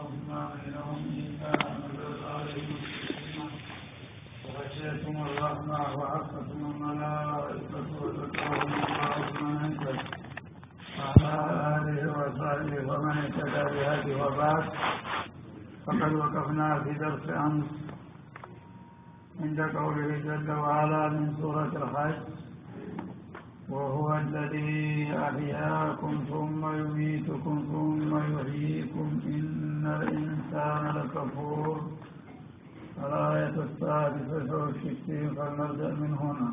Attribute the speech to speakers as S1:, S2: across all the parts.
S1: الرحمن لهم إلا نزلت عليهم السكينة وغشيتهم الرحمة وحفتهم الملائكة وذكرهم الله من عنده وعلى آله وصحبه ومن اهتدى بهديه وبعد فقد وقفنا في درس أمس عند قوله جل وعلا من سورة الحج وهو الذي أحياكم ثم يميتكم ثم يحييكم إن الإنسان لكفور الآية السادسة والستين فلنبدأ من هنا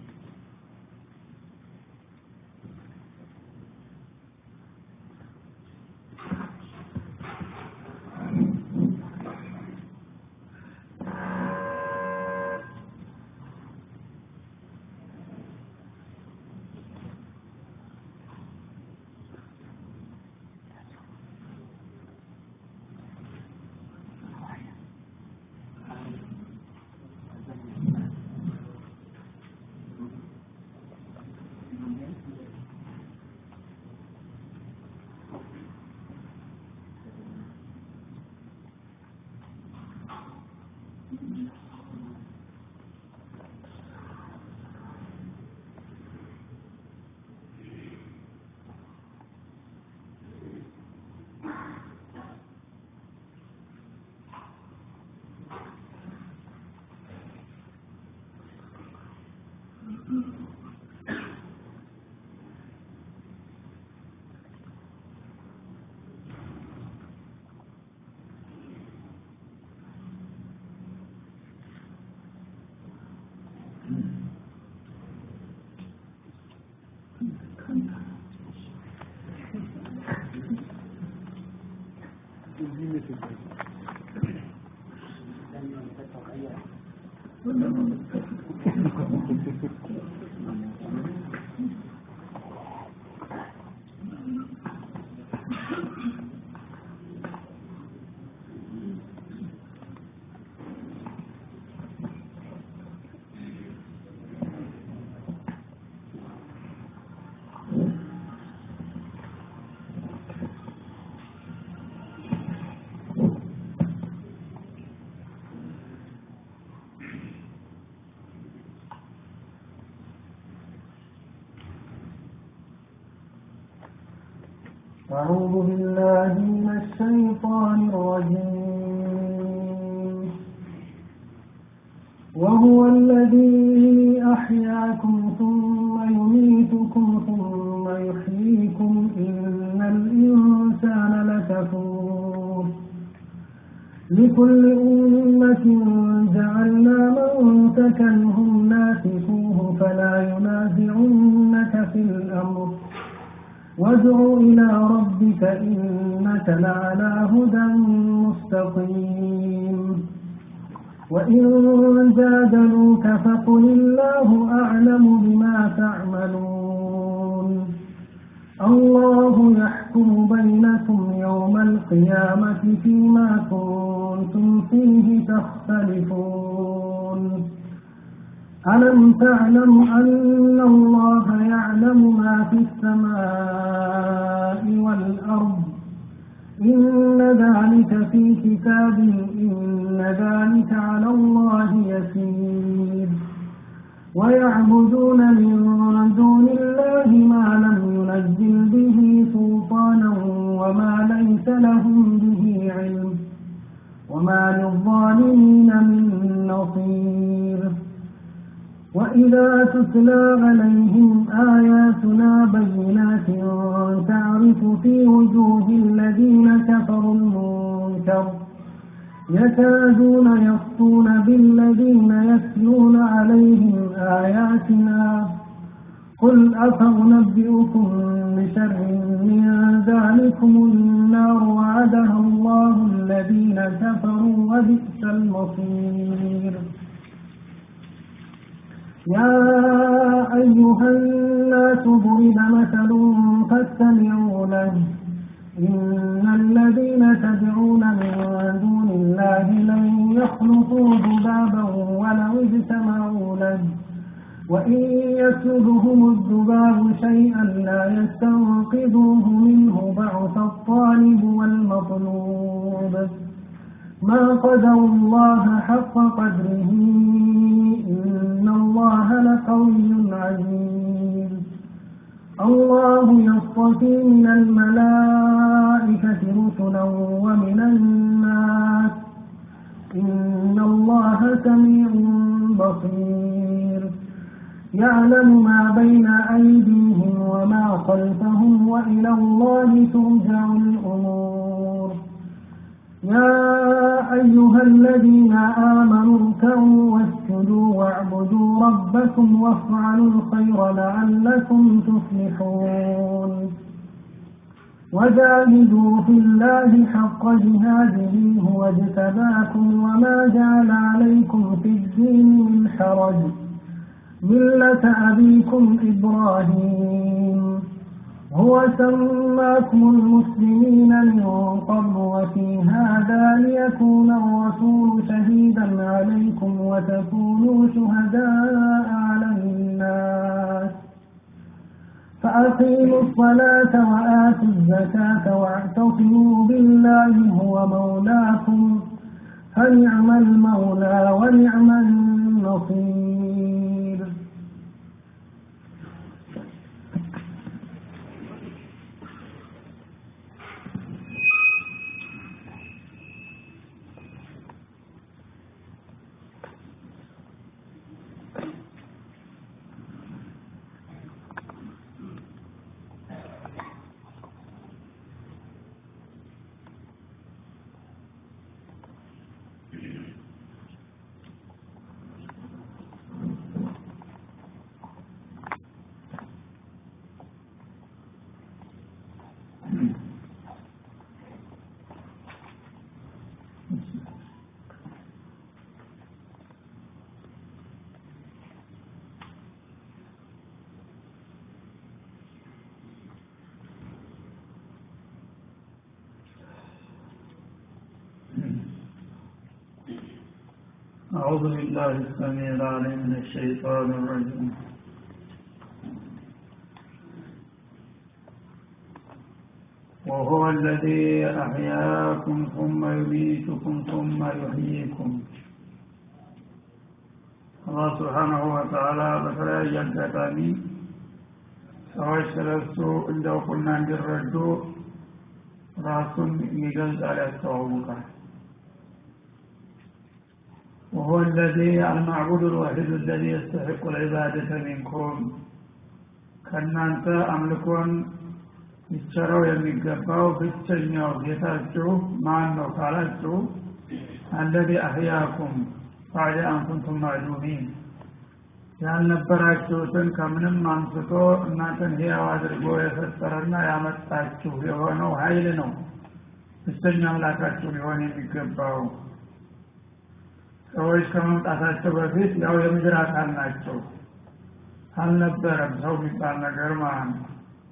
S2: أعوذ بالله من الشيطان الرجيم وهو الذي أحياكم ثم يميتكم ثم يحييكم إن الإنسان لكفور لكل أمة جعلنا منسكا هم ناسكوه فلا ينازعنك في الأمر وادع إلى ربك إنك لعلى هدى مستقيم وإن جادلوك فقل الله أعلم بما تعملون الله يحكم بينكم يوم القيامة فيما كنتم فيه تختلفون ألم تعلم أن الله يعلم ما في السماء والأرض إن ذلك في كتاب إن ذلك على الله يسير ويعبدون من دون الله ما لم ينزل به سلطانا وما ليس لهم به علم وما للظالمين من نصير وإذا تتلى عليهم آياتنا بينات تعرف في وجوه الذين كفروا المنكر يكادون يسطون بالذين يتلون عليهم آياتنا قل أفأنبئكم بشر من ذلكم النار وعدها الله الذين كفروا وبئس المصير يا أيها الناس ضرب مثل فاستمعوا له إن الذين تدعون من دون الله لن يخلقوا ذبابا ولو اجتمعوا له وإن يسلبهم الذباب شيئا لا يستنقذوه منه ضعف الطالب والمطلوب ما قدر الله حق قدره إن الله لقوي عزيز الله يصطفي من الملائكة رسلا ومن الناس إن الله سميع بصير يعلم ما بين أيديهم وما خلفهم وإلى الله ترجع الأمور يا أيها الذين آمنوا اركعوا واسجدوا واعبدوا ربكم وافعلوا الخير لعلكم تفلحون وجاهدوا في الله حق جهاده هو اجتباكم وما جعل عليكم في الدين من حرج ملة أبيكم إبراهيم هو سماكم المسلمين من قبل وفي هذا ليكون الرسول شهيدا عليكم وتكونوا شهداء على الناس فأقيموا الصلاة وآتوا الزكاة واعتصموا بالله هو مولاكم فنعم المولى ونعم النصير
S1: أعوذ بالله السميع العليم من الشيطان الرجيم وهو الذي أحياكم ثم يميتكم ثم يحييكم አላህ ስብሓናሁ ወተዓላ በተለያየ አጋጣሚ ሰዎች ስለሱ እንዲያውቁና እንዲረዱ ራሱን ይገልጻል ያስተዋውቃል وهو الذي المعبود الوحيد الذي يستحق العبادة منكم ከእናንተ አምልኮን ይቸረው የሚገባው ብቸኛው ጌታችሁ ማን ነው ካላችሁ አለዚ አህያኩም ባዕደ አንኩንቱም ማዕዱሚን ያልነበራችሁትን ከምንም አንስቶ እናንተን ሕያው አድርጎ የፈጠረና ያመጣችሁ የሆነው ኃይል ነው ብቸኛ አምላካችሁ ሊሆን የሚገባው ሰዎች ከመምጣታቸው በፊት ያው የምድር አካል ናቸው አልነበረም ሰው የሚባል ነገር ማለት ነው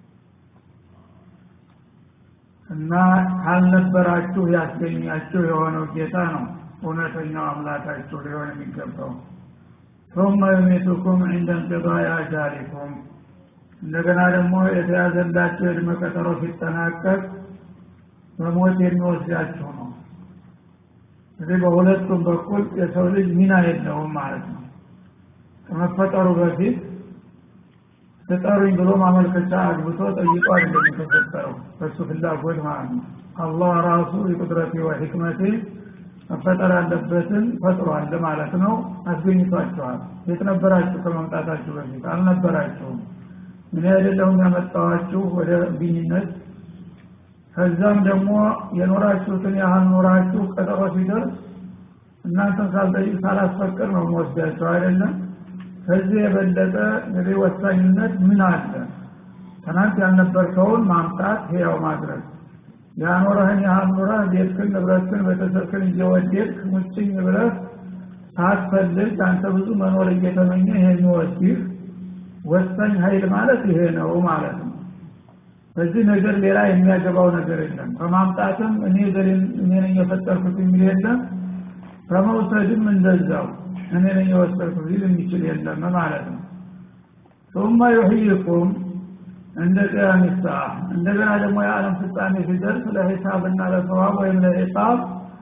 S1: እና ካልነበራችሁ ያስገኛችሁ የሆነው ጌታ ነው እውነተኛው አምላካችሁ ሊሆን የሚገባው ثم يميتكم عند انقضاء أجالكم እንደገና ደግሞ የተያዘላቸው የእድሜ ቀጠሮ ሲጠናቀቅ በሞት የሚወስዳችሁ ነው እዚህ በሁለቱም በኩል የሰው ልጅ ሚና የለውም ማለት ነው ከመፈጠሩ በፊት ተጠሩኝ ብሎ ማመልከቻ አግብቶ ጠይቆ አይደለም የተፈጠረው በሱ ፍላጎት ማለት ነው አላህ ራሱ የቁድረቴ ወሕክመቴ መፈጠር ያለበትን ፈጥሯል ማለት ነው አስገኝቷቸዋል የት ነበራችሁ ከመምጣታችሁ በፊት አልነበራችሁም ምን አይደለሁም ያመጣዋችሁ ወደ ግኝነት ከዛም ደግሞ የኖራችሁትን ያህል ኖራችሁ ቀጠሮ ሲደርስ እናንተን ሳልጠይቅ ሳላስፈቅድ ነው መወስዳቸው አይደለም ከዚህ የበለጠ እንግዲህ ወሳኝነት ምን አለ ትናንት ያልነበርከውን ማምጣት ህያው ማድረግ ያኖረህን ያህል ኑረህ ቤትክን ንብረትክን ቤተሰብክን እየወደድክ ሙጭኝ ብለህ ሳትፈልግ አንተ ብዙ መኖር እየተመኘ ይሄ የሚወስድህ ወሳኝ ኃይል ማለት ይሄ ነው ማለት ነው በዚህ ነገር ሌላ የሚያገባው ነገር የለም ከማምጣትም እኔ እኔ ነኝ የፈጠርኩት የሚል የለም ከመውሰድም እንደዛው እኔ ነኝ የወሰድኩት ሊል የሚችል የለም ማለት ነው ثم يحييكم እንደ ቅያም ሰዓ እንደገና ደግሞ የዓለም ፍጻሜ ሲደርስ ለሂሳብና ለሰዋብ ወይም ለዒቃብ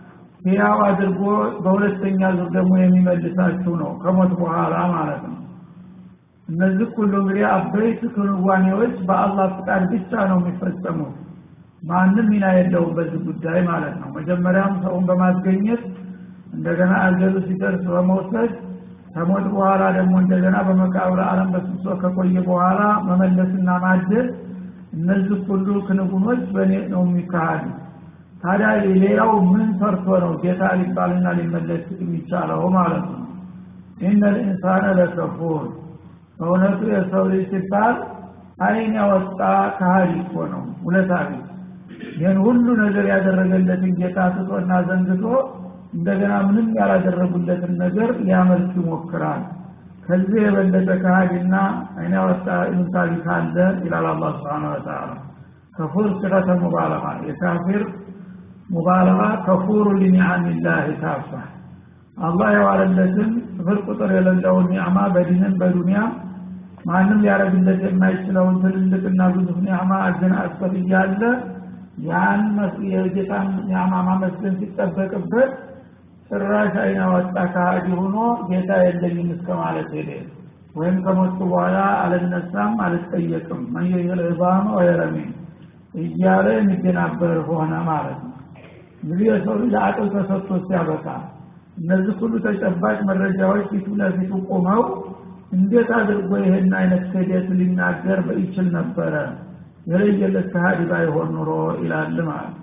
S1: ሕያው አድርጎ በሁለተኛ ዙር ደግሞ የሚመልሳችሁ ነው ከሞት በኋላ ማለት ነው እነዚህ ሁሉ እንግዲህ አበይት ክንዋኔዎች በአላህ ፍቃድ ብቻ ነው የሚፈጸሙት ማንም ሚና የለውም በዚህ ጉዳይ ማለት ነው መጀመሪያም ሰውን በማስገኘት እንደገና አገሉ ሲደርስ በመውሰድ ከሞት በኋላ ደግሞ እንደገና በመቃብር አለም በስብሶ ከቆየ በኋላ መመለስና ማደስ እነዚህ ሁሉ ክንጉኖች በእኔ ነው የሚካሄዱ ታዲያ ሌላው ምን ሰርቶ ነው ጌታ ሊባልና ሊመለስ የሚቻለው ማለት ነው ኢነ ልኢንሳነ ለከፉር በእውነቱ የሰው ልጅ ሲባል አይን ያወጣ ካህዲ እኮ ነው ውለታ ቢስ ይህን ሁሉ ነገር ያደረገለትን ጌታ ትቶና ዘንግቶ እንደገና ምንም ያላደረጉለትን ነገር ሊያመልክ ይሞክራል ከዚህ የበለጠ ካህዲና አይን ያወጣ ኢንሳቢ ካለ ይላል አላህ ስብሓን ወተላ ከፉር ሲረተ ሙባለማ የካፊር ሙባለማ ከፉሩ ሊኒዓሚላህ ካፋ አላህ የዋለለትን ስፍር ቁጥር የሌለውን ኒዕማ በዲንም በዱንያም ማንም ሊያደረግለት የማይችለውን ትልልቅና ግዙፍ ኒዕማ አገናጽፈት እያለ ያን የጌታን ኒዕማ ማመስገን ሲጠበቅበት ጭራሽ አይና ወጣ ከሃዲ ሆኖ ጌታ የለኝም እስከ ማለት ሄደ ወይም ከሞቱ በኋላ አልነሳም አልጠየቅም መየል ዕዛመ ወየረሚን እያለ የሚደናበር ሆነ ማለት ነው እንግዲህ የሰው ልጅ አቅል ተሰጥቶ ሲያበቃ እነዚህ ሁሉ ተጨባጭ መረጃዎች ፊቱ ለፊቱ ቆመው እንዴት አድርጎ ይህን አይነት ክህደት ሊናገር በይችል ነበረ የለየለት ከሃዲ ባይሆን ኑሮ ይላል ማለት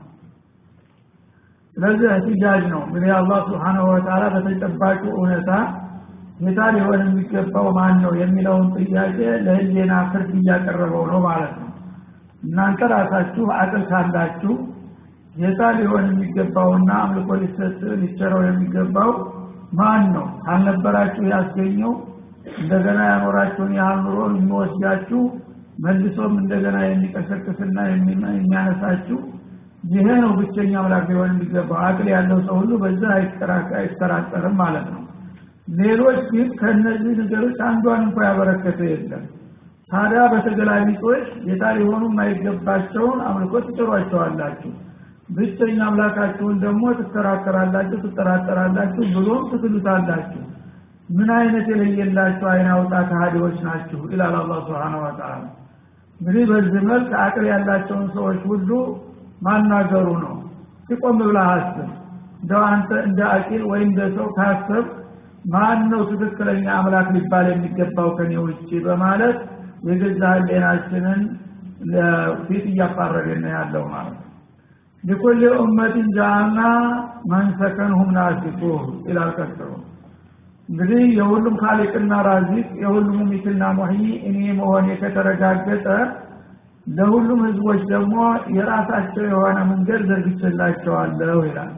S1: ስለዚህ እህትጃጅ ነው እንግዲህ አላህ ስብሓንሁ ወተላ በተጨባጩ እውነታ ጌታ ሊሆን የሚገባው ማን ነው የሚለውን ጥያቄ ለህሌና ፍርድ እያቀረበው ነው ማለት ነው እናንተ ራሳችሁ አቅል ካላችሁ ጌታ ሊሆን የሚገባውና አምልኮ ሊሰጥ ሊቸረው የሚገባው ማን ነው ካልነበራችሁ ያስገኘው እንደገና ያኖራችሁን ያህል ኑሮ የሚወስዳችሁ መልሶም እንደገና የሚቀሰቅስና የሚያነሳችሁ ይሄ ነው ብቸኛ አምላክ ሊሆን የሚገባው አቅል ያለው ሰው ሁሉ በዛ አይጠራጠርም ማለት ነው ሌሎች ግን ከእነዚህ ነገሮች አንዷን እንኳ ያበረከተ የለም ታዲያ በተገላቢጦች ጌታ ሊሆኑ የማይገባቸውን አምልኮ ትጭሯቸዋላችሁ ብቸኛ አምላካችሁን ደግሞ ትከራከራላችሁ ትጠራጠራላችሁ ብሎም ትክሉታላችሁ ምን አይነት የለየላችሁ አይን አውጣ ከሃዲዎች ናችሁ ይላል አላህ ስብሓን ወተላ እንግዲህ በዚህ መልክ አቅል ያላቸውን ሰዎች ሁሉ ማናገሩ ነው ሲቆም ብላ አስብ እንደው አንተ እንደ አቂል ወይም እንደ ሰው ካሰብ ማን ነው ትክክለኛ አምላክ ሊባል የሚገባው ከኔ ውጭ በማለት የገዛ ህሌናችንን ፊት እያፋረገን ያለው ማለት ነው ሊኩል ኡመትን ጃአልና መንሰከንሁም ናሲኩህ ይላል ቀጥሎ እንግዲህ የሁሉም ካሊቅና ራዚቅ የሁሉም ሙሚትና ሙህይ እኔ መሆኔ ከተረጋገጠ ለሁሉም ህዝቦች ደግሞ የራሳቸው የሆነ መንገድ ዘርግችላቸዋለሁ ይላል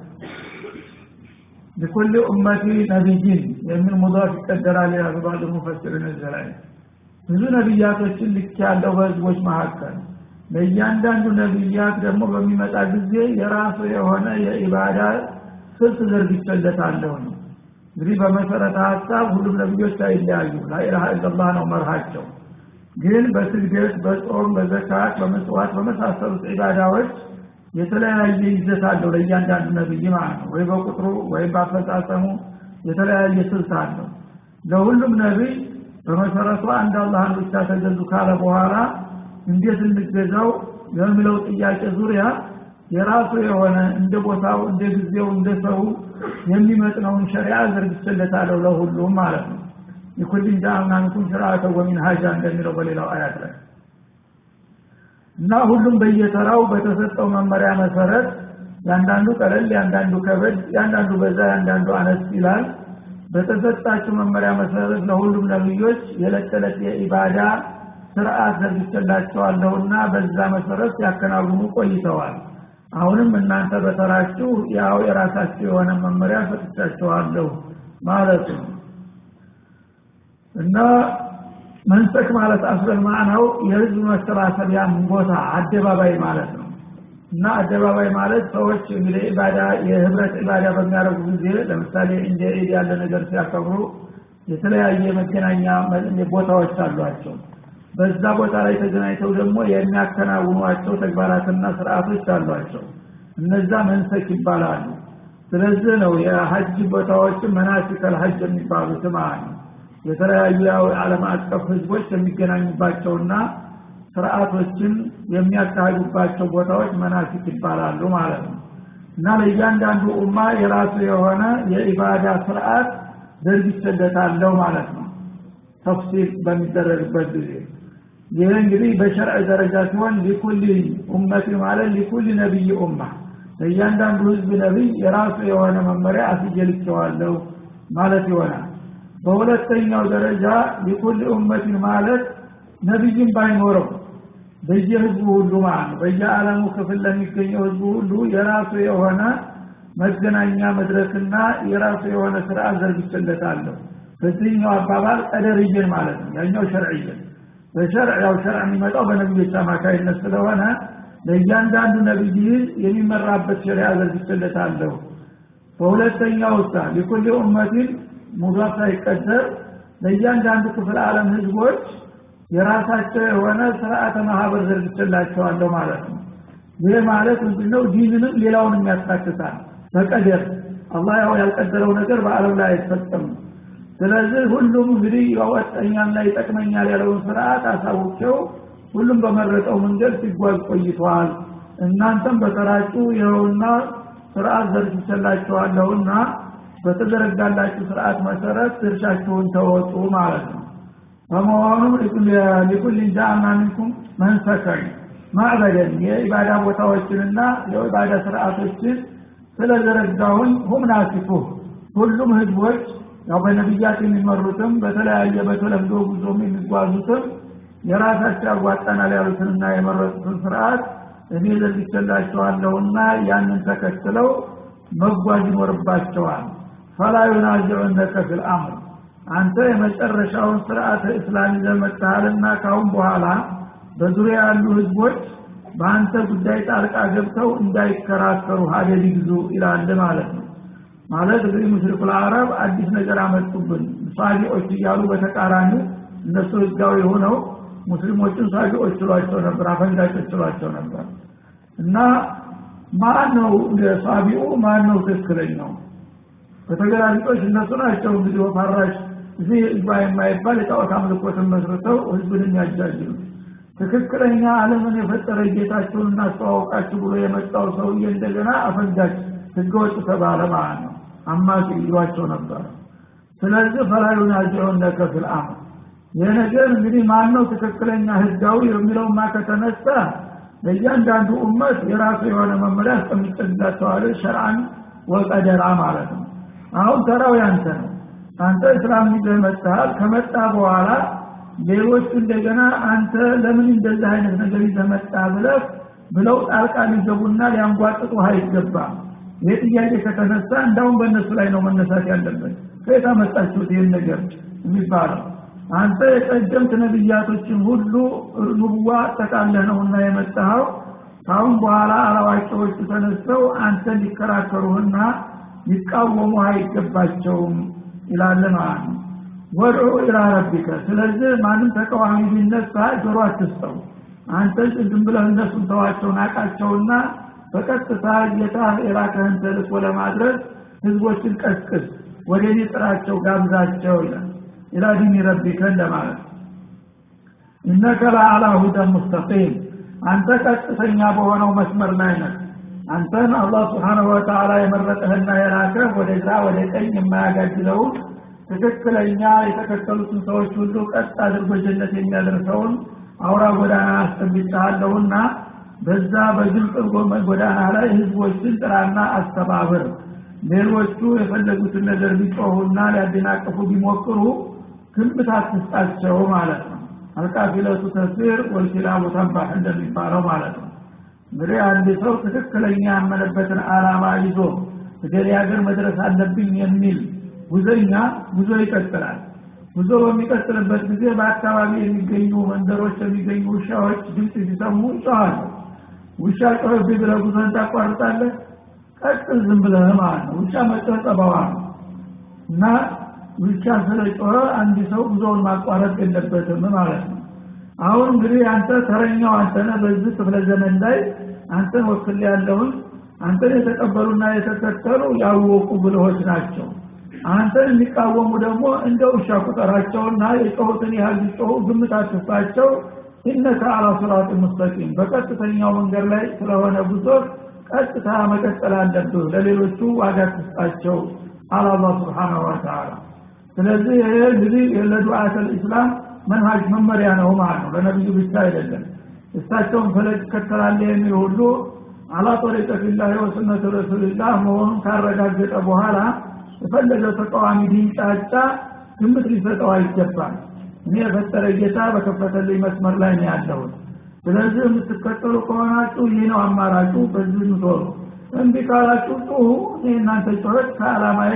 S1: ሊኩል ኡመቲ ነቢይን የሚል ሙዳፍ ይቀደራል ይላሉ ባሉ ሙፈስርን እዚህ ላይ ብዙ ነቢያቶችን ልክ ያለው በህዝቦች መካከል ለእያንዳንዱ ነቢያት ደግሞ በሚመጣ ጊዜ የራሱ የሆነ የኢባዳ ስልት ዘርግቸለታለሁ ነው እንግዲህ በመሰረተ ሀሳብ ሁሉም ነቢዮች አይለያዩ ላኢላሃ ኢላላህ ነው መርሃቸው ግን በስግደት በጾም በዘካት በመስዋዕት በመሳሰሉት ዒባዳዎች የተለያየ ይዘት አለው ለእያንዳንዱ ነብይ ማለት ነው ወይ በቁጥሩ ወይም በአፈጻጸሙ የተለያየ ስልት አለው ለሁሉም ነቢይ በመሰረቱ አንድ አላህን ብቻ ተገዙ ካለ በኋላ እንዴት እንገዛው የሚለው ጥያቄ ዙሪያ የራሱ የሆነ እንደ ቦታው እንደ ጊዜው እንደ ሰው የሚመጥነውን ሸሪዓ ዘርግችለታለሁ ለሁሉም ማለት ነው የኩልን ጃአልና ሚንኩም ሽርዓተ ወሚንሃጃ እንደሚለው በሌላው አያት ላይ እና ሁሉም በየተራው በተሰጠው መመሪያ መሰረት ያንዳንዱ ቀለል ያንዳንዱ ከበድ ያንዳንዱ በዛ ያንዳንዱ አነስ ይላል በተሰጣቸው መመሪያ መሰረት ለሁሉም ነብዮች የዕለት ተዕለት የኢባዳ ስርዓት ዘርግቼላቸዋለሁና በዛ መሰረት ያከናውኑ ቆይተዋል አሁንም እናንተ በተራችሁ ያው የራሳችሁ የሆነ መመሪያ ሰጥቻቸዋለሁ ማለት ነው እና መንሰክ ማለት አስበል ማዕናው የህዝብ መሰባሰቢያ ቦታ አደባባይ ማለት ነው እና አደባባይ ማለት ሰዎች እንግዲህ ኢባዳ የህብረት ኢባዳ በሚያደርጉ ጊዜ ለምሳሌ እንደ ኢድ ያለ ነገር ሲያከብሩ የተለያየ መገናኛ ቦታዎች አሏቸው በዛ ቦታ ላይ ተገናኝተው ደግሞ የሚያከናውኗቸው ተግባራትና ስርዓቶች አሏቸው እነዛ መንሰክ ይባላሉ ስለዚህ ነው የሀጅ ቦታዎችን መናሲከል ሀጅ የሚባሉት ማለት ነው የተለያዩ የዓለም አቀፍ ህዝቦች የሚገናኙባቸውና ስርዓቶችን የሚያካሂዱባቸው ቦታዎች መናሲክ ይባላሉ ማለት ነው እና ለእያንዳንዱ ኡማ የራሱ የሆነ የኢባዳ ስርዓት ዘርግቼለታለሁ ማለት ነው ተፍሲል በሚደረግበት ጊዜ ይህ እንግዲህ በሸርዕ ደረጃ ሲሆን ሊኩል ኡመት ማለት ሊኩል ነቢይ ኡማ ለእያንዳንዱ ህዝብ ነቢይ የራሱ የሆነ መመሪያ አስጀልቸዋለሁ ማለት ይሆናል በሁለተኛው ደረጃ ሊኩል ኡመትን ማለት ነቢይም ባይኖረው በየህዝቡ ሁሉ ማለት ነው በየዓለሙ ክፍል ለሚገኘው ህዝቡ ሁሉ የራሱ የሆነ መገናኛ መድረክና የራሱ የሆነ ስርዓት ዘርግችለታለሁ በዚህኛው አባባል ቀደርይን ማለት ነው ያኛው ሸርዕይን በሸርዕ ያው ሸርዕ የሚመጣው በነቢዮች አማካይነት ስለሆነ ለእያንዳንዱ ነቢይ የሚመራበት ሸሪያ ዘርግችለታለሁ በሁለተኛው ውሳ ሊኩል ኡመቲን ሙዳፍ ሳይቀደር ለእያንዳንዱ ክፍል ዓለም ህዝቦች የራሳቸው የሆነ ስርዓተ ማህበር ዘርግችላቸዋለሁ ማለት ነው ይህ ማለት ምንድነው ዲንንም ሌላውንም ያካትታል በቀደር አላህ ያው ያልቀደረው ነገር በአለም ላይ አይፈጸምም ስለዚህ ሁሉም እንግዲህ ያወጠኛና ይጠቅመኛል ያለውን ስርዓት አሳውቄው ሁሉም በመረጠው መንገድ ሲጓዝ ቆይተዋል እናንተም በተራጩ ይኸውና ስርዓት ዘርግቼላችኋለሁና በተዘረጋላችሁ ስርዓት መሰረት ድርሻችሁን ተወጡ ማለት ነው በመሆኑም ሊኩል ጃአልና ሚንኩም መንሰከን ማዕበደን የኢባዳ ቦታዎችንና የኢባዳ ስርዓቶችን ስለዘረጋሁኝ ሁም ናሲፉ ሁሉም ህዝቦች ያው በነቢያት የሚመሩትም በተለያየ በተለምዶ ጉዞም የሚጓዙትም የራሳቸው ያዋጣናል ያሉትንና የመረጡትን ስርዓት እኔ ዘርግቼላቸዋለሁና ያንን ተከትለው መጓዝ ይኖርባቸዋል ፈላ ዩናዚዑነከ ፊል አምር አንተ የመጨረሻውን ስርዓተ እስላም ይዘመጥሃልና ካሁን በኋላ በዙሪያ ያሉ ህዝቦች በአንተ ጉዳይ ጣልቃ ገብተው እንዳይከራከሩ ሀደድ ይግዙ ይላል ማለት ነው ማለት እንግዲህ ሙሽሪኩ አረብ አዲስ ነገር አመጡብን ሳቢዎች እያሉ በተቃራኒ እነሱ ህጋዊ ሆነው ሙስሊሞችን ሳቢዎች ችሏቸው ነበር አፈንጋጮች ችሏቸው ነበር እና ማን ነው ሳቢኡ ማን ነው ትክክለኛው በተገላቢጦች እነሱ ናቸው እንግዲህ ወፋራሽ እዚህ ህዝባ የማይባል የጣዖት አምልኮትን መስርተው ህዝብን የሚያጃጅሉ ትክክለኛ አለምን የፈጠረ ጌታቸውን እናስተዋውቃችሁ ብሎ የመጣው ሰውዬ እንደገና አፈንጋጭ ህገወጥ ተባለ ማለት ነው አማቂ ይሏቸው ነበር ስለዚህ ፈላዩን ያጀውን ለከፍል አምር ይህ ነገር እንግዲህ ማን ነው ትክክለኛ ህጋዊ የሚለውማ ከተነሳ ለእያንዳንዱ ኡመት የራሱ የሆነ መመሪያ አስቀምጥላቸዋል ሸርአን ወቀደራ ማለት ነው አሁን ተራው ያንተ ነው አንተ እስላም ይዘህ መጥተሃል ከመጣ በኋላ ሌሎች እንደገና አንተ ለምን እንደዚህ አይነት ነገር ይዘህ መጣ ብለህ ብለው ጣልቃ ሊገቡና ሊያንጓጥጡ አይገባም ይህ ጥያቄ ከተነሳ እንዳውም በእነሱ ላይ ነው መነሳት ያለበት ከየት አመጣችሁት ይህን ነገር የሚባለው አንተ የቀደምት ነቢያቶችን ሁሉ ንቡዋ አጠቃለህ ነውና የመጣኸው ካሁን በኋላ አላዋቂዎቹ ተነስተው አንተ ሊከራከሩህና ሊቃወሙ አይገባቸውም ይላል ማለት ነው ወድዑ ኢላ ረቢከ ስለዚህ ማንም ተቃዋሚ ቢነሳ ጆሮ አትስጠው አንተ ዝም ብለህ እነሱን ተዋቸው ናቃቸውና በቀጥታ ጌታ የላከህን ተልእኮ ለማድረስ ህዝቦችን ቀስቅስ ወደ እኔ ጥራቸው ጋብዛቸው ይላል ኢላ ዲኒ ረቢከ እንደማለት እነከ ለአላ ሁደን ሙስተቂም አንተ ቀጥተኛ በሆነው መስመር ላይ ነህ አንተን አላህ ስብሓንሁ ወተላ የመረጠህና የላከህ ወደ ግራ ወደ ቀኝ የማያጋድለውን ትክክለኛ የተከተሉትን ሰዎች ሁሉ ቀጥ አድርጎ ጀነት የሚያደርሰውን አውራ ጎዳና አስጠብጫለሁና በዛ በግልጽ ጎዳና ላይ ህዝቦችን ጥራና አስተባብር ሌሎቹ የፈለጉትን ነገር ቢጮሁና ሊያደናቅፉ ቢሞክሩ ግምት አትስጣቸው ማለት ነው አልቃፊለቱ ተስር ወልኪላቡ ተንባህ እንደሚባለው ማለት ነው እንግዲህ አንድ ሰው ትክክለኛ ያመነበትን አላማ ይዞ እገሌ ሀገር መድረስ አለብኝ የሚል ጉዘኛ ጉዞ ይቀጥላል ጉዞ በሚቀጥልበት ጊዜ በአካባቢ የሚገኙ መንደሮች የሚገኙ ውሻዎች ድምፅ ሲሰሙ ይጮኋሉ ውሻ ጮህብኝ ብለህ ጉዞን ታቋርጣለህ ቀጥል ዝም ብለህ ማለት ነው ውሻ መጮህ ጠባዋ ነው እና ውሻ ስለ ጮኸ አንድ ሰው ጉዞውን ማቋረጥ የለበትም ማለት ነው አሁን እንግዲህ አንተ ተረኛው አንተ ነህ በዚህ ክፍለ ዘመን ላይ አንተን ወክል ያለውን አንተን የተቀበሉና የተከተሉ ያወቁ ብልሆች ናቸው አንተን የሚቃወሙ ደግሞ እንደ ውሻ ቁጠራቸውና የጮሁትን ያህል ሊጮሁ ግምት አትስጣቸው ኢነከ አላ ስራጥ ሙስተቂም በቀጥተኛው መንገድ ላይ ስለሆነ ጉዞ ቀጥታ መቀጠል አለብህ ለሌሎቹ ዋጋ ትስጣቸው አላ አላህ ስብሓናሁ ወተላ ስለዚህ ይሄ እንግዲህ ለዱዓት ልእስላም መንሃጅ መመሪያ ነው ማለት ነው ለነቢዩ ብቻ አይደለም እሳቸውን ፈለግ ይከተላለ የሚል ሁሉ አላ ጠሪቀት ላህ ወስነቱ ረሱልላህ መሆኑን ካረጋገጠ በኋላ የፈለገው ተቃዋሚ ቢንጫጫ ግምት ሊሰጠው አይገባል እኔ የፈጠረ ጌታ በከፈተልኝ መስመር ላይ ነው ያለሁት ስለዚህ የምትከተሉ ከሆናችሁ ይህ ነው አማራጩ በዚህ ምቶሩ እምቢ ካላችሁ ጩሁ እኔ እናንተ ጩኸት ከአላማዬ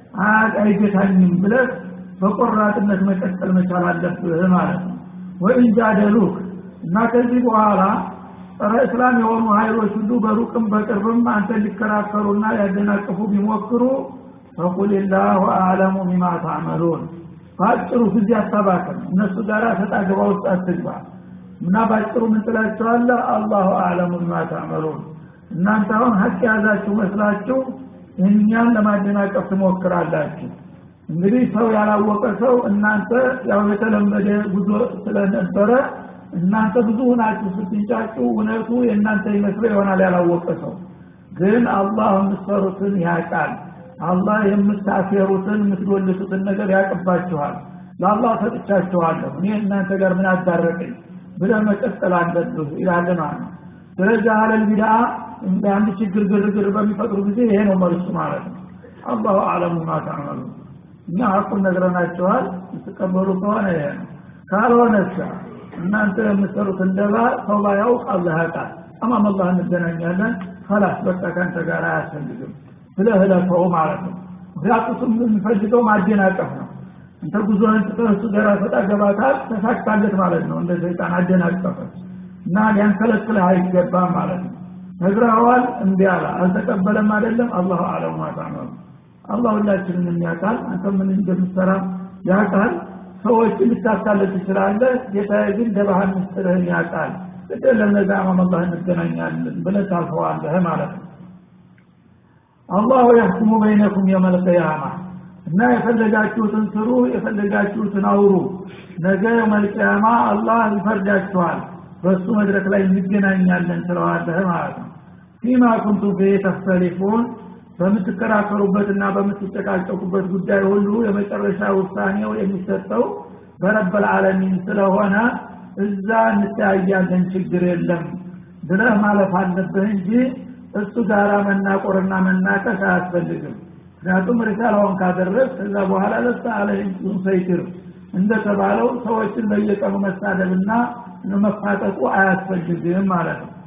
S1: አይገታኝም ብለህ በቆራጥነት መቀጠል መቻል አለብህ ማለት ነው ወይን ጃደሉክ እና ከዚህ በኋላ ጸረ እስላም የሆኑ ሀይሎች ሁሉ በሩቅም በቅርብም አንተ ሊከራከሩና ያደናቅፉ ቢሞክሩ ፈቁል ላሁ አዕለሙ ቢማ ታዕመሉን በአጭሩ ጊዜ አታባክም እነሱ ጋር ሰጣ ገባ ውስጥ አትግባ እና በአጭሩ ምን ትላቸዋለህ አላሁ አዕለሙ ቢማ ታዕመሉን እናንተ አሁን ሀቅ የያዛችሁ መስላችሁ እኛን ለማደናቀፍ ትሞክራላችሁ እንግዲህ ሰው ያላወቀ ሰው እናንተ ያው የተለመደ ጉዞ ስለነበረ እናንተ ብዙ ሁናችሁ ስትንጫጩ እውነቱ የእናንተ ይመስለው ይሆናል ያላወቀ ሰው ግን አላህ የምትሰሩትን ያውቃል አላህ የምታፌሩትን የምትጎልቱትን ነገር ያቅባችኋል ለአላህ ሰጥቻችኋለሁ እኔ እናንተ ጋር ምን አዳረቀኝ ብለ መቀጠል አለብህ ይላል ማለት ነው ስለዚህ አለል ቢዳ እንደ አንድ ችግር ግርግር በሚፈጥሩ ጊዜ ይሄ ነው መልሱ ማለት ነው አላሁ አለሙ ማ ተዕመሉ እኛ ሀቁን ነግረናችኋል የምትቀበሉ ከሆነ ይሄ ነው ካልሆነሳ እናንተ የምትሰሩት እንደባ ሰው ባያውቅ አላህ ያውቃል አማም አላህ እንገናኛለን ፈላስ በቃ ከአንተ ጋር አያስፈልግም ብለህ እለፈው ማለት ነው ምክንያቱም የሚፈልገው ማደናቀፍ ነው እንተ ጉዞህን ትተህ እሱ ጋር ፈጣ ገባታል ተሳካለት ማለት ነው እንደ ሰይጣን አደናቀፈ እና ሊያንከለክልህ አይገባም ማለት ነው ነግረኸዋል እምቢ አለ አልተቀበለም አይደለም አላሁ አለም ማታመሩ አላህ ሁላችንን የሚያውቃል አንተ ምን እንደምትሰራ ያውቃል ሰዎችን ልታታለል ትችላለህ ጌታዬ ግን ደባህን ምስጥርህን ያውቃል ግደለም ነገ አማም አላህ እንገናኛለን ብለህ ታልፈዋለህ ማለት ነው አላሁ ያሕኩሙ በይነኩም የመልቀያማ እና የፈለጋችሁትን ስሩ የፈለጋችሁትን አውሩ ነገ የመልቀያማ አላህ ይፈርዳችኋል በእሱ መድረክ ላይ እንገናኛለን ስለዋለህ ማለት ነው ፊማ ኩንቱም ፊ ተክተሊፉን በምትከራከሩበትና በምትጨቃጨቁበት ጉዳይ ሁሉ የመጨረሻ ውሳኔው የሚሰጠው በረበል ዓለሚን ስለሆነ እዛ እንተያያለን ችግር የለም ብለህ ማለፍ አለብህ እንጂ እሱ ጋር መናቆርና መናቀስ አያስፈልግም ምክንያቱም ሪሳላውን ካደረግ ከዛ በኋላ ለሳ አለህም ሰይትር እንደተባለው ሰዎችን በየቀኑ መሳደብና መፋጠጡ አያስፈልግም ማለት ነው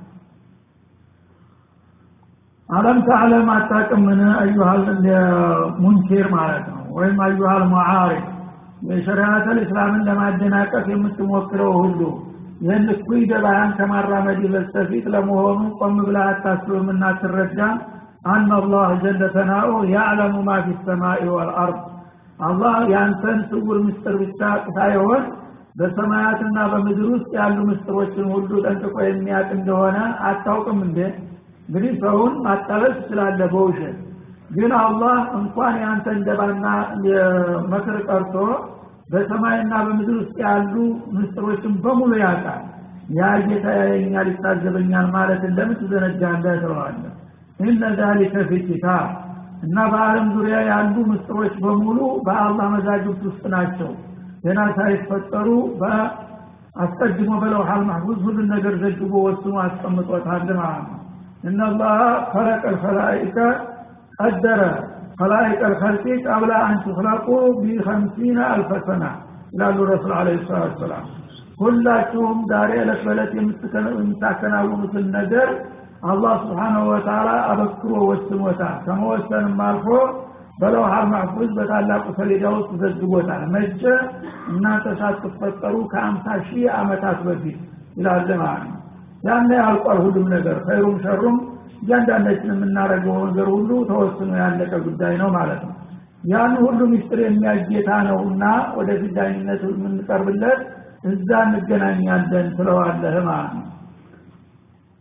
S1: አለም ተዕለም አታቅምን አዩሃል ሙንኪር ማለት ነው ወይም አዩሃል ሙዓሪፍ የሸሪዓተል እስላምን ለማደናቀፍ የምትሞክረው ሁሉ ይህን እኩይ ደባያን ከማራመድ በስተፊት ለመሆኑ ቆም ብላ አታስብም እና አትረዳም አና አላህ ጀለ ተናኡ ያዕለሙ ማ ፊ ሰማይ ወልአርድ አላህ ያንተን ስውር ምስጥር ብቻ ሳይሆን በሰማያትና በምድር ውስጥ ያሉ ምስጥሮችን ሁሉ ጠንቅቆ የሚያውቅ እንደሆነ አታውቅም እንዴ እንግዲህ ሰውን ማታለል ትችላለህ በውሸት ግን አላህ እንኳን የአንተ እንደባና መክር ቀርቶ በሰማይና በምድር ውስጥ ያሉ ምስጥሮችን በሙሉ ያውቃል ያ ጌታ ያየኛል ይታዘበኛል ማለትን ለምን ትዘነጋለህ ትለዋለህ ኢነ ዛሊከ ፊ ኪታብ እና በአለም ዙሪያ ያሉ ምስጥሮች በሙሉ በአላህ መዛግብት ውስጥ ናቸው ገና ሳይፈጠሩ አስቀድሞ በለውሃል ማህፉዝ ሁሉን ነገር ዘግቦ ወስኖ አስቀምጦታል ማለት ነው እነላህ ከለቀ ልከላኢከ ቀደረ ከላኢቀ ልከልቂ ቀብላ አን ትክለቁ ቢከምሲነ አልፈ ሰና ይላሉ ረሱል አለ ሰላት ሰላም ሁላችሁም ዛሬ ዕለት በዕለት የምታከናውኑትን ነገር አላህ ስብሓናሁ ወተላ አበክሮ ወስኖታል ከመወሰንም አልፎ በለውሃል ማሕፉዝ በታላቁ ሰሌዳ ውስጥ ዘግቦታል መቼ እናንተ ሳትፈጠሩ ከአምሳ ሺህ ዓመታት በፊት ይላል ማለት ነው ያነ ያልቋል ሁሉም ነገር ኸይሩም ሸሩም እያንዳንዳችን የምናደርገው ነገር ሁሉ ተወስኖ ያለቀ ጉዳይ ነው ማለት ነው ያን ሁሉ ሚስጥር የሚያጌታ ነው እና ወደፊት ዳኝነት የምንቀርብለት እዛ እንገናኛለን ትለዋለህ ማለት ነው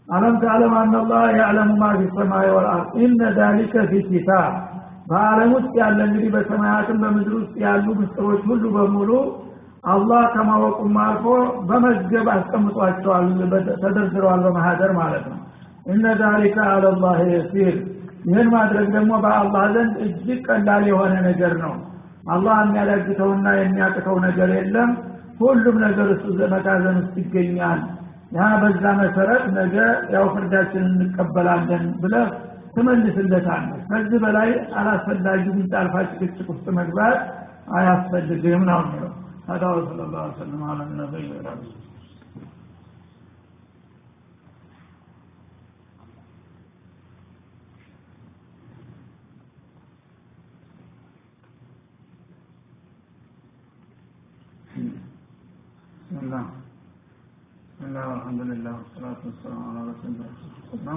S1: አለም ተዕለም አናላህ ያዕለሙ ማ ፊ ሰማይ ወልአርድ ኢነ ዛሊከ ፊ ኪታብ በአለም ውስጥ ያለ እንግዲህ በሰማያትም በምድር ውስጥ ያሉ ምስጢሮች ሁሉ በሙሉ አላህ ከማወቁም አልፎ በመዝገብ አስቀምጧቸዋል ተደርድረዋል በማህደር ማለት ነው እነ ዛሊከ አለላህ የሲር ይህን ማድረግ ደግሞ በአላህ ዘንድ እጅግ ቀላል የሆነ ነገር ነው አላህ የሚያዳግተውና የሚያቅተው ነገር የለም ሁሉም ነገር እሱ መጋዘን ውስጥ ይገኛል ያ በዛ መሰረት ነገ ያው ፍርዳችንን እንቀበላለን ብለህ ትመልስለታለህ ከዚህ በላይ አላስፈላጊ ምንጣልፋ ጭቅጭቅ ውስጥ መግባት አያስፈልግም ነው የሚለው هذا وصلى الله وسلم على النبي والرسول بسم الله بسم الله والحمد لله والصلاة والسلام على رسول الله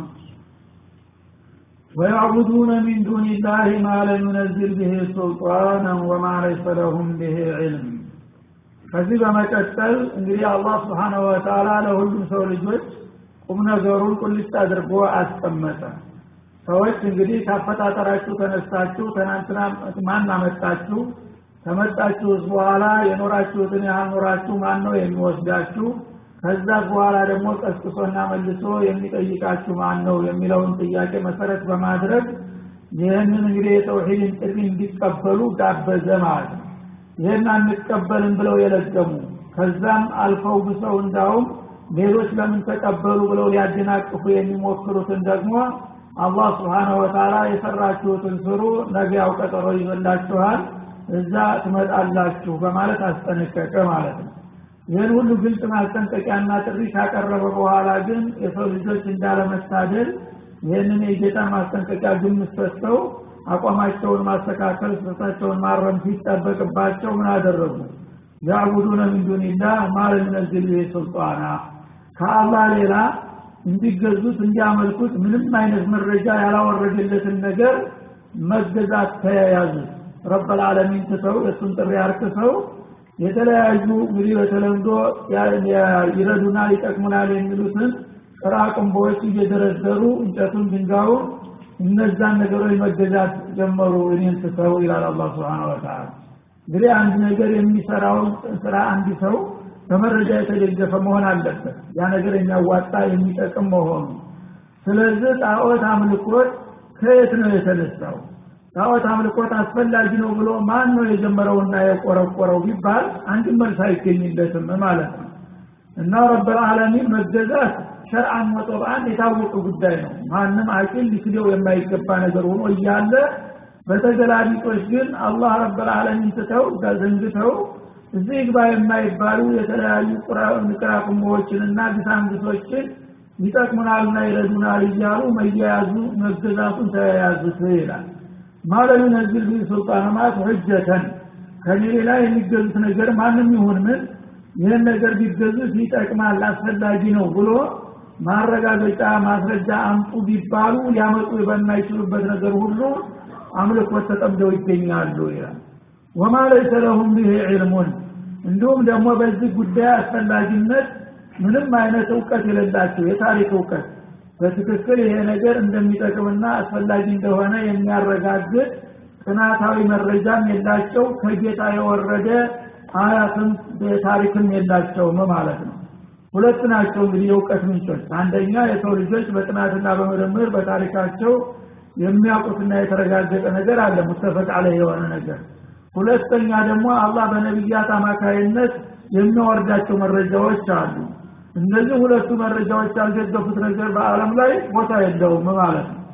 S1: ويعبدون من دون الله ما لم ينزل به سلطانا وما ليس لهم به علم ከዚህ በመቀጠል እንግዲህ አላህ ስብሓነ ወተላ ለሁሉም ሰው ልጆች ቁም ነገሩን ቁልጭ አድርጎ አስቀመጠ ሰዎች እንግዲህ ካፈጣጠራችሁ ተነስታችሁ ትናንትና ማን አመጣችሁ ከመጣችሁስ በኋላ የኖራችሁትን ያህል ኖራችሁ ማን ነው የሚወስዳችሁ ከዛ በኋላ ደግሞ ቀስቅሶና መልሶ የሚጠይቃችሁ ማን ነው የሚለውን ጥያቄ መሰረት በማድረግ ይህንን እንግዲህ የተውሂድን ጥሪ እንዲቀበሉ ጋበዘ ማለት ነው ይህን አንቀበልም ብለው የለገሙ ከዛም አልፈው ብሰው እንዳውም ሌሎች ለምን ተቀበሉ ብለው ሊያደናቅፉ የሚሞክሩትን ደግሞ አላህ ስብሓነሁ ወተላ የሰራችሁትን ስሩ ነገ ያው ቀጠሮ ይበላችኋል እዛ ትመጣላችሁ በማለት አስጠነቀቀ ማለት ነው ይህን ሁሉ ግልጽ ማስጠንቀቂያና ጥሪ ካቀረበ በኋላ ግን የሰው ልጆች እንዳለመታደል ይህንን የጌታ ማስጠንቀቂያ ግምት ሰጥተው አቋማቸውን ማስተካከል ስህተታቸውን ማረም ሲጠበቅባቸው ምን አደረጉ ያዕቡዱነ ምን ዱኒላህ ማለ ሚነዝል ብሄ ሱልጣና ከአላህ ሌላ እንዲገዙት እንዲያመልኩት ምንም አይነት መረጃ ያላወረደለትን ነገር መገዛት ተያያዙት ረበልዓለሚን ትተው የእሱን ጥሪ አርክሰው የተለያዩ እንግዲህ በተለምዶ ይረዱናል ይጠቅሙናል የሚሉትን ጥራቅንቦዎች እየደረደሩ እንጨቱን ድንጋዩን እነዛን ነገሮች መገዛት ጀመሩ እኔን ትተው ይላል አላ ስብን ወተላ እንግዲህ አንድ ነገር የሚሰራውን ስራ አንድ ሰው በመረጃ የተደገፈ መሆን አለበት ያ ነገር የሚያዋጣ የሚጠቅም መሆኑ ስለዚህ ጣዖት አምልኮት ከየት ነው የተነሳው ጣዖት አምልኮት አስፈላጊ ነው ብሎ ማን ነው የጀመረውና የቆረቆረው ቢባል አንድ መልስ አይገኝለትም ማለት ነው እና ረብልዓለሚን መገዛት ሸርአን ወጦብአን የታወቀ ጉዳይ ነው ማንም አቂል ሊክደው የማይገባ ነገር ሆኖ እያለ በተገላቢጦች ግን አላህ ረብልዓለሚን ትተው ዘንግተው እዚህ ግባ የማይባሉ የተለያዩ ቅራቅሞዎችንና ግሳንግቶችን ይጠቅሙናልና ይረዱናል እያሉ መያያዙ መገዛቱን ተያያዙት ይላል ማለም ነዝል ቢ ሱልጣን ማለት ሁጀተን ከኔ ሌላ የሚገዙት ነገር ማንም ይሁን ምን ይህን ነገር ቢገዙት ይጠቅማል አስፈላጊ ነው ብሎ ማረጋገጫ ማስረጃ አምጡ ቢባሉ ሊያመጡ በማይችሉበት ነገር ሁሉ አምልኮት ተጠምደው ይገኛሉ ይላል ወማ ለይሰ ለሁም ብሄ ዕልሙን እንዲሁም ደግሞ በዚህ ጉዳይ አስፈላጊነት ምንም አይነት እውቀት የሌላቸው የታሪክ እውቀት በትክክል ይሄ ነገር እንደሚጠቅምና አስፈላጊ እንደሆነ የሚያረጋግጥ ጥናታዊ መረጃም የላቸው ከጌታ የወረደ አያትም ታሪክም የላቸውም ማለት ነው ሁለት ናቸው እንግዲህ የእውቀት ምንጮች አንደኛ የሰው ልጆች በጥናትና በምርምር በታሪካቸው የሚያውቁትና የተረጋገጠ ነገር አለ ሙተፈቅ አለ የሆነ ነገር ሁለተኛ ደግሞ አላህ በነቢያት አማካይነት የሚያወርዳቸው መረጃዎች አሉ እነዚህ ሁለቱ መረጃዎች ያልደገፉት ነገር በአለም ላይ ቦታ የለውም ማለት ነው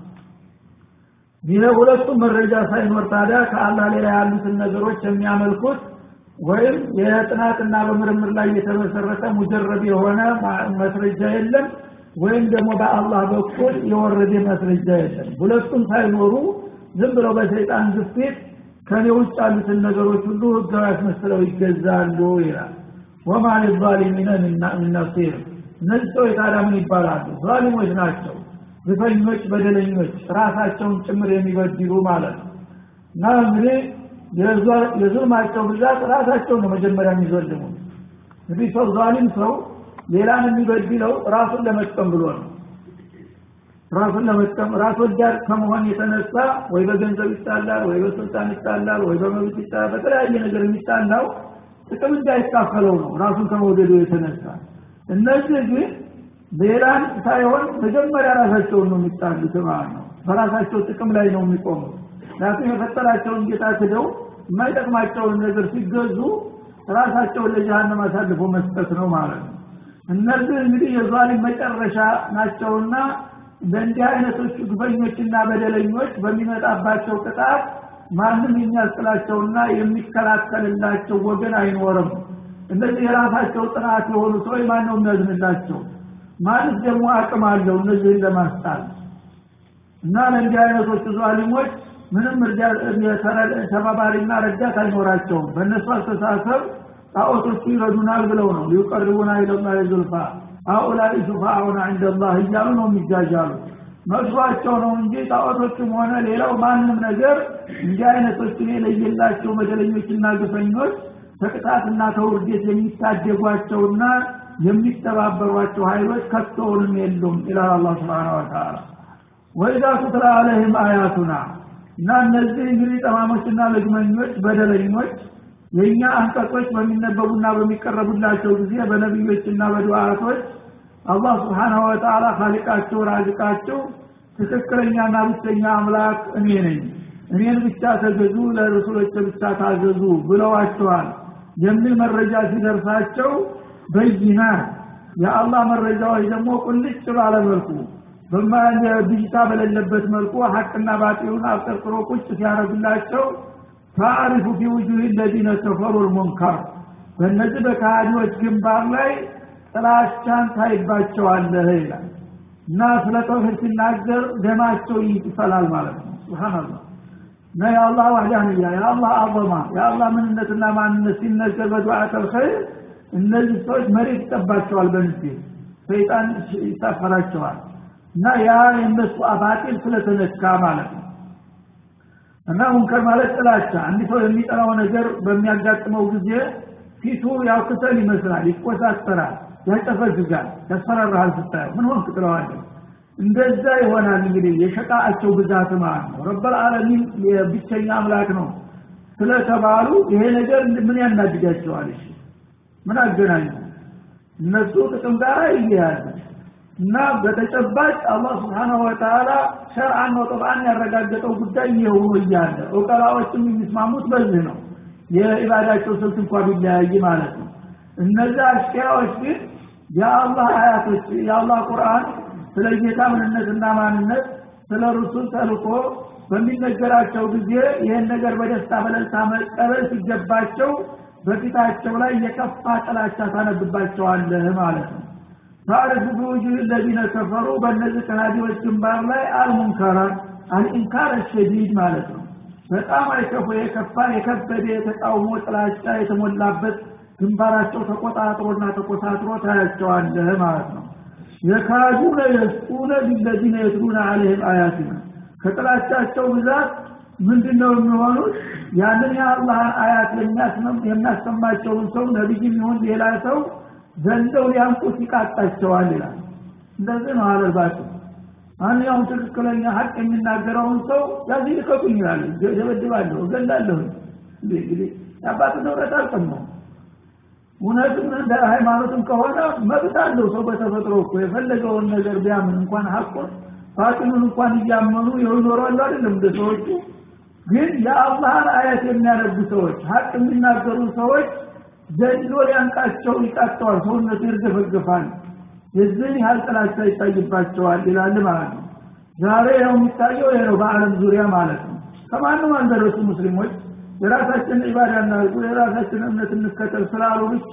S1: ይህ ሁለቱም መረጃ ሳይኖር ታዲያ ከአላህ ሌላ ያሉትን ነገሮች የሚያመልኩት ወይም የጥናትና በምርምር ላይ የተመሰረተ ሙጀረብ የሆነ መስረጃ የለም ወይም ደግሞ በአላህ በኩል የወረደ መስረጃ የለም ሁለቱም ሳይኖሩ ዝም ብለው በሰይጣን ግፊት ከኔ ውጭ ያሉትን ነገሮች ሁሉ ህጋዊ አስመስለው ይገዛሉ ይላል ወማ ሊዛሊሚነ ምን ነሲር እነዚህ ሰዎች ታዲያ ምን ይባላሉ ዛሊሞች ናቸው ግፈኞች በደለኞች ራሳቸውን ጭምር የሚበድሉ ማለት ነው እና እንግዲህ የዙልማቸው ብዛት ራሳቸውን ነው መጀመሪያ የሚዘልሙ እንግዲህ ሰው ዛሊም ሰው ሌላን የሚበድለው ራሱን ለመጥቀም ብሎ ነው ራሱን ለመጥቀም ራስ ወዳድ ከመሆን የተነሳ ወይ በገንዘብ ይጣላል ወይ በስልጣን ይጣላል ወይ በመብት ይጣላል በተለያየ ነገር የሚጣላው ጥቅም እንዳይካፈለው ነው ራሱን ከመውደዱ የተነሳ እነዚህ ግን ሌላን ሳይሆን መጀመሪያ ራሳቸውን ነው የሚጣሉት ማለት ነው በራሳቸው ጥቅም ላይ ነው የሚቆሙት ምክንያቱም የፈጠራቸውን ጌታ ክደው የማይጠቅማቸውን ነገር ሲገዙ ራሳቸውን ለጀሃነም አሳልፎ መስጠት ነው ማለት ነው እነዚህ እንግዲህ የዛሊም መጨረሻ ናቸውና በእንዲህ አይነቶቹ ግፈኞችና በደለኞች በሚመጣባቸው ቅጣት ማንም የሚያስጥላቸውና የሚከላከልላቸው ወገን አይኖርም እነዚህ የራሳቸው ጥናት የሆኑ ሰዎች ማን ነው የሚያዝንላቸው ማንስ ደግሞ አቅም አለው እነዚህን ለማስጣል እና ለእንዲህ አይነቶቹ ዛሊሞች ምንም ተባባሪና ረዳት አይኖራቸውም በእነሱ አስተሳሰብ ጣዖቶቹ ይረዱናል ብለው ነው ሊቀርቡና ኢለላ ዙልፋ አኡላይ ሹፋአውና ዕንደላህ እያሉ ነው የሚጃጃሉ መስሏቸው ነው እንጂ ጣዖቶቹም ሆነ ሌላው ማንም ነገር እንዲህ አይነቶችን የለየላቸው በደለኞችና ግፈኞች ከቅጣትና ከውርዴት የሚታደጓቸውና የሚተባበሯቸው ኃይሎች ከቶውንም የሉም ይላል አላ ስብን ወተላ ወኢዛ ቱትላ አለህም አያቱና እና እነዚህ እንግዲህ ጠማሞችና ልግመኞች በደለኞች የእኛ አንቀጾች በሚነበቡና በሚቀረቡላቸው ጊዜ በነቢዮችና በዱዓቶች አላህ ስብሓናሁ ወተላ ካሊቃቸው ራዝቃቸው ትክክለኛና ብቸኛ አምላክ እኔ ነኝ እኔን ብቻ ተገዙ ለረሱሎች ብቻ ታዘዙ ብለዋቸዋል የሚል መረጃ ሲደርሳቸው በይና የአላህ መረጃዎች ደግሞ ቁልጭ ባለ መልኩ ብዥታ በሌለበት መልኩ ሀቅና ባጢሉን አብጠርጥሮ ቁጭ ሲያደርግላቸው ታሪፉ ፊ ውጁህ ለዚነ ከፈሩ ልሙንከር በእነዚህ በካሃዲዎች ግንባር ላይ ጥላቻን ታይባቸዋለህ ይላል እና ስለ ተውሂድ ሲናገር ደማቸው ይፈላል ማለት ነው ስብሓንላህ እና የአላህ ዋህዳንያ የአላህ አዘማ የአላህ ምንነትና ማንነት ሲነገር በዱዓት አልኸይር እነዚህ ሰዎች መሬት ይጠባቸዋል በንስቴ ሰይጣን ይሳፈራቸዋል እና ያ የእነሱ አባጢል ስለተነካ ማለት ነው እና ሙንከር ማለት ጥላቻ አንድ ሰው የሚጠላው ነገር በሚያጋጥመው ጊዜ ፊቱ ያው ክሰል ይመስላል ይቆሳሰራል ያጨፈግጋል ያስፈራራሃል ስታየው ምን ሆንክ ትለዋለህ እንደዛ ይሆናል እንግዲህ የሸቃአቸው ብዛት ማለት ነው ረበል ዓለሚን የብቸኛ አምላክ ነው ስለተባሉ ይሄ ነገር ምን ያናድዳቸዋል እሺ ምን አገናኙ እነሱ ጥቅም ጋር ይያያዝ እና በተጨባጭ አላህ ስብሓናሁ ወተላ ሸርአን ነው ጠብአን ያረጋገጠው ጉዳይ ይኸው እያለ እውቀላዎችም የሚስማሙት በዚህ ነው የኢባዳቸው ስልት እንኳ ቢለያይ ማለት ነው እነዚህ አሽኪያዎች ግን የአላህ አያቶች የአላህ ቁርአን ስለ ጌታ ምንነትና ማንነት ስለ ሩሱል ተልኮ በሚነገራቸው ጊዜ ይህን ነገር በደስታ በለልታ መቀበል ሲገባቸው በፊታቸው ላይ የከፋ ጥላቻ ታነብባቸዋለህ ማለት ነው ታሪፉ ቢውጁህ ለዚነ ከፈሩ በእነዚህ ከሃዲዎች ግንባር ላይ አልሙንከራ አልኢንካር ሸዲድ ማለት ነው በጣም አይከፉ የከፋ የከበደ የተቃውሞ ጥላቻ የተሞላበት ግንባራቸው ተቆጣጥሮና ተቆሳጥሮ ታያቸዋለህ ማለት ነው የካዱነ የስጡነ ቢለዚነ የትሉነ አለህም አያትና ከጥላቻቸው ብዛት ምንድን ነው የሚሆኑት ያንን የአላህን አያት የሚያሰማቸውን ሰው ነቢይም ይሁን ሌላ ሰው ዘንደው ሊያንቁት ይቃጣቸዋል ይላል እንደዚህ ነው አለባቸው ማንኛውም ትክክለኛ ሀቅ የሚናገረውን ሰው ያዚ ልቀቁኝ ይላል ደበድባለሁ እገላለሁ እንግዲህ የአባት ንብረት አልቀማው እውነትም እንደ ሃይማኖትም ከሆነ መብት አለው ሰው በተፈጥሮ እኮ የፈለገውን ነገር ቢያምን እንኳን ሀቁን ባጢሉን እንኳን እያመኑ ይኖራሉ አይደለም እንደ ሰዎቹ ግን የአላህን አያት የሚያነቡ ሰዎች ሀቅ የሚናገሩ ሰዎች ዘንዶ ሊያንቃቸው ይቃጠዋል ሰውነቱ ይርገፈገፋል የዚህን ያህል ጥላቻ ይታይባቸዋል ይላል ማለት ነው ዛሬ ያው የሚታየው ይሄ ነው በአለም ዙሪያ ማለት ነው ከማንም አልደረሱ ሙስሊሞች የራሳችን ኢባዳ እናርጉ የራሳችን እምነት እንከተል ስላሉ ብቻ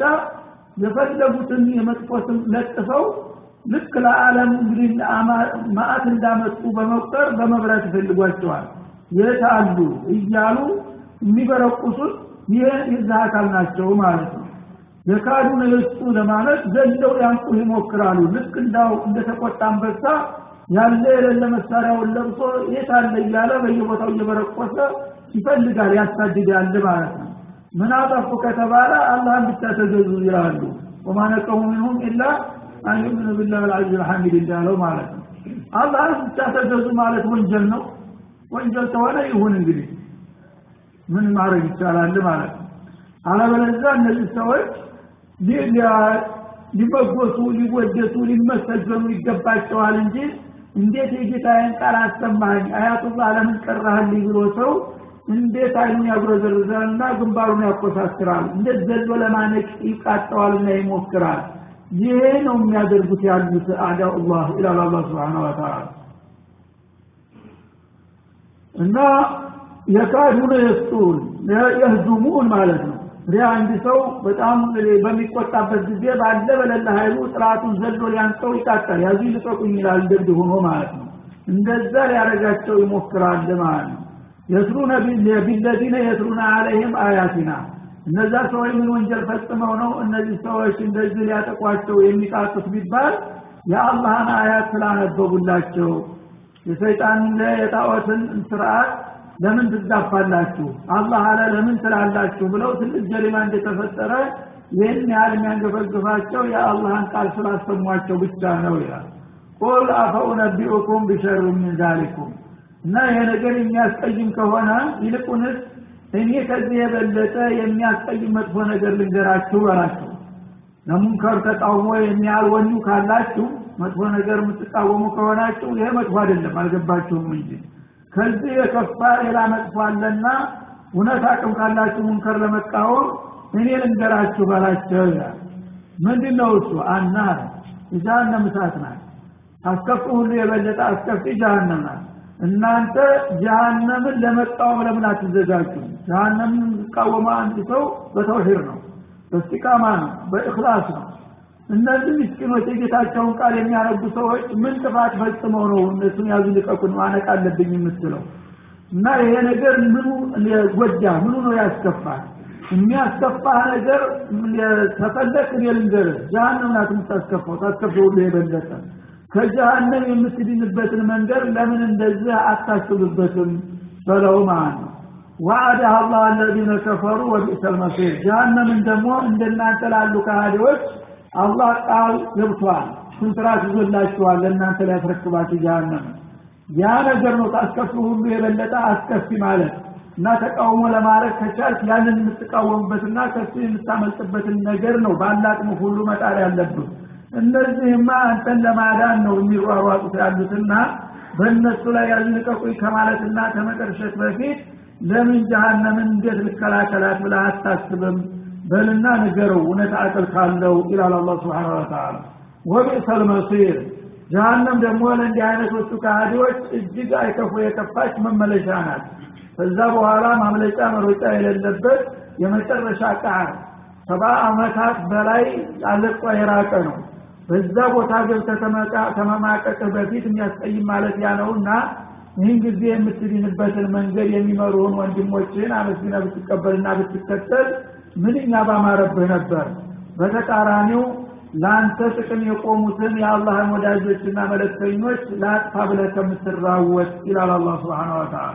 S1: የፈለጉትን የመጥፎ ስም ለጥፈው ልክ ለዓለም እንግዲህ ማአት እንዳመጡ በመቁጠር በመብራት ይፈልጓቸዋል የት አሉ እያሉ የሚበረቁሱት ይህ የዛ አካል ናቸው ማለት ነው የካዱ ነየስጡ ለማለት ዘንደው ያንቁ ይሞክራሉ ልክ እንዳው እንደተቆጣ አንበሳ ያለ የሌለ መሳሪያውን ለብሶ የት አለ እያለ በየቦታው እየበረቆሰ ይፈልጋል ያሳድዳል ማለት ነው ምን አጠፉ ከተባለ አላህን ብቻ ተገዙ ይላሉ ወማነቀሙ ሚንሁም ኢላ አንዩምኑ ቢላህ ልዓዚዝ ልሐሚድ እንዳለው ማለት ነው አላህ ብቻ ተገዙ ማለት ወንጀል ነው ወንጀል ከሆነ ይሁን እንግዲህ ምን ማድረግ ይቻላል ማለት ነው አለበለዚያ እነዚህ ሰዎች ሊበጎቱ ሊወደሱ ሊመሰገኑ ይገባቸዋል እንጂ እንዴት የጌታዬን ቃል አሰማኝ አያቱላህ ለምን ቀራህልኝ ብሎ ሰው እንዴት አይኑን ያጉረዘርዛልና ግንባሩን ያኮሳስራል እንዴት ዘሎ ለማነቅ ይቃጠዋልና ይሞክራል ይሄ ነው የሚያደርጉት ያሉት አዳኡላህ ይላል አላህ ስብሓን ወተላ እና የካዱነ የስጡን የህዙሙን ማለት ነው እንግዲህ አንድ ሰው በጣም በሚቆጣበት ጊዜ ባለ በለለ ኃይሉ ጥራቱን ዘሎ ሊያንቀው ይቃጣል ያዙ ይልቀቁኝ ይላል እንደብድ ሆኖ ማለት ነው እንደዛ ሊያደረጋቸው ይሞክራል ማለት ነው የስሩነ ቢለዚነ የስሩነ አለይህም አያቲና እነዛ ሰዎች ምን ወንጀል ፈጽመው ነው እነዚህ ሰዎች እንደዚህ ሊያጠቋቸው የሚቃጡት ቢባል የአላህን አያት ስላነበቡላቸው የሰይጣን የጣዖትን ስርዓት ለምን ትጋፋላችሁ አላህ አለ ለምን ትላላችሁ ብለው ትልቅ ጀሪማ እንደተፈጠረ ይህን ያህል የሚያንገፈግፋቸው የአላህን ቃል ስላሰሟቸው ብቻ ነው ይላል ቁል አፈኡነቢኡኩም ቢሸር ምን ዛሊኩም እና ይሄ ነገር የሚያስቀይም ከሆነ ይልቁንስ እኔ ከዚህ የበለጠ የሚያስቀይም መጥፎ ነገር ልንገራችሁ በላቸው ለሙንከር ተቃውሞ የሚያህል ወኙ ካላችሁ መጥፎ ነገር የምትቃወሙ ከሆናችሁ ይሄ መጥፎ አይደለም አልገባችሁም እንጂ ከዚህ የከፋ ሌላ መጥፎ አለና እውነት አቅም ካላችሁ ሙንከር ለመቃወም እኔ ልንገራችሁ በላቸው ይላል ምንድን ነው እሱ አናር የጀሃነም እሳት ናት አስከፊ ሁሉ የበለጠ አስከፊ ጀሃነም ናት እናንተ ጀሃነምን ለመቃወም ለምን አትዘጋጁ ጀሃነምን የሚቃወመ አንድ ሰው በተውሂድ ነው በስቲቃማ ነው በእክላስ ነው እነዚህ ምስኪኖች የጌታቸውን ቃል የሚያነቡ ሰዎች ምን ጥፋት ፈጽመው ነው እነሱን ያዙ ልቀቁን ማነቅ አለብኝ የምትለው እና ይሄ ነገር ምኑ ጎዳ ምኑ ነው ያስከፋል የሚያስከፋ ነገር ተፈለክ እኔ ልንገርህ ጀሃነም ናት የምታስከፋው ታስከፋ ሁሉ የበለጠ ከጀሃነም የምትድንበትን መንገድ ለምን እንደዚህ አታስብበትም በለው ማለት ነው ወአደህ አላህ አለዚነ ከፈሩ ወቢእሰል መሲር ጀሃነምን ደግሞ እንደናንተ ላሉ ከሃዲዎች አላህ ቃል ገብቷል ኮንትራት ይዞላችኋል ለእናንተ ሊያስረክባችሁ ጀሃነም ያ ነገር ነው ከአስከፊ ሁሉ የበለጠ አስከፊ ማለት እና ተቃውሞ ለማድረግ ከቻልክ ያንን የምትቃወምበትና ከሱ የምታመልጥበትን ነገር ነው ባላቅሙ ሁሉ መጣር ያለብህ እነዚህማ አንተን ለማዳን ነው የሚሯሯጡት ያሉትና በእነሱ ላይ ያልንቀቁኝ ከማለትና ከመቀርሸት በፊት ለምን ጀሃነምን እንዴት ልከላከላት ብለህ አታስብም በልና ንገረው እውነት አቅል ካለው ይላል አላ ስብሓን ወተላ ወቢእሰል መሲር ጀሃነም ደግሞ ለእንዲህ አይነቶቹ ከሃዲዎች እጅግ አይከፉ የከፋች መመለሻ ናት ከዛ በኋላ ማምለጫ መሮጫ የሌለበት የመጨረሻ ቃር ሰባ አመታት በላይ አለቋ የራቀ ነው በዛ ቦታ ገብተህ ከመማቀቅህ በፊት የሚያስቀይም ማለት ያ ነውና ይህን ጊዜ የምትድንበትን መንገድ የሚመሩህን ወንድሞችህን አመስግነ ብትቀበልና ብትከተል ምንኛ ባማረብህ ነበር በተቃራኒው ለአንተ ጥቅም የቆሙትን የአላህን ወዳጆችና መለክተኞች ለአጥፋ ብለህ ከምትራወጥ ይላል አላ ስብሓን ወተላ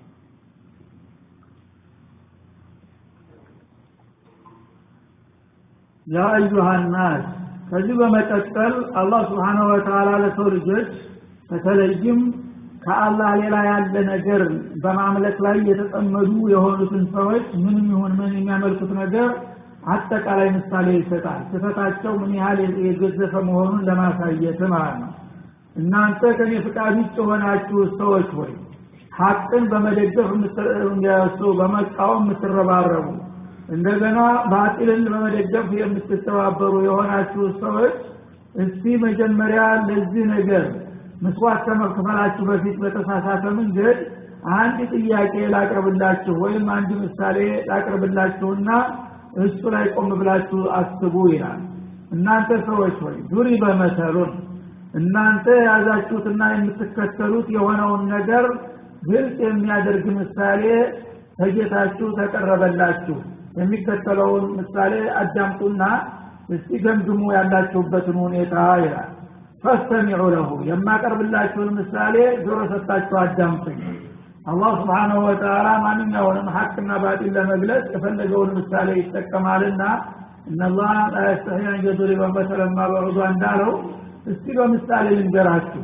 S1: ያ አዩሃ ናስ ከዚህ በመቀጠል አላህ ስብሓነ ወተላ ለሰው ልጆች በተለይም ከአላህ ሌላ ያለ ነገር በማምለክ ላይ የተጠመዱ የሆኑትን ሰዎች ምንም ይሁን ምን የሚያመልኩት ነገር አጠቃላይ ምሳሌ ይሰጣል ስህተታቸው ምን ያህል የገዘፈ መሆኑን ለማሳየት ማለት ነው እናንተ ከኔ ፍቃድ ውጭ የሆናችሁ ሰዎች ሆይ ሀቅን በመደገፍ በመቃወም የምትረባረቡ እንደገና ባጢልን በመደገፍ የምትተባበሩ የሆናችሁ ሰዎች እስቲ መጀመሪያ ለዚህ ነገር መስዋዕት ከመክፈላችሁ በፊት በተሳሳተ መንገድ አንድ ጥያቄ ላቅርብላችሁ ወይም አንድ ምሳሌ ላቅርብላችሁና እሱ ላይ ቆም ብላችሁ አስቡ ይላል እናንተ ሰዎች ሆይ ዱሪ በመሰሉን እናንተ የያዛችሁትና የምትከተሉት የሆነውን ነገር ግልጽ የሚያደርግ ምሳሌ ከጌታችሁ ተቀረበላችሁ የሚከተለውን ምሳሌ አዳምጡና እስቲ ገምግሙ ያላችሁበትን ሁኔታ ይላል ፈስተሚዑ ለሁ የማቀርብላችሁን ምሳሌ ጆሮ ሰጣችሁ አዳምጡኝ አላህ ስብሓናሁ ወተላ ማንኛውንም ሀቅና ባጢል ለመግለጽ የፈለገውን ምሳሌ ይጠቀማልና እነላህ ላ የስተሒ አን የድሪበ መሰለማ በዑዷ እንዳለው እስቲ በምሳሌ ልንገራችሁ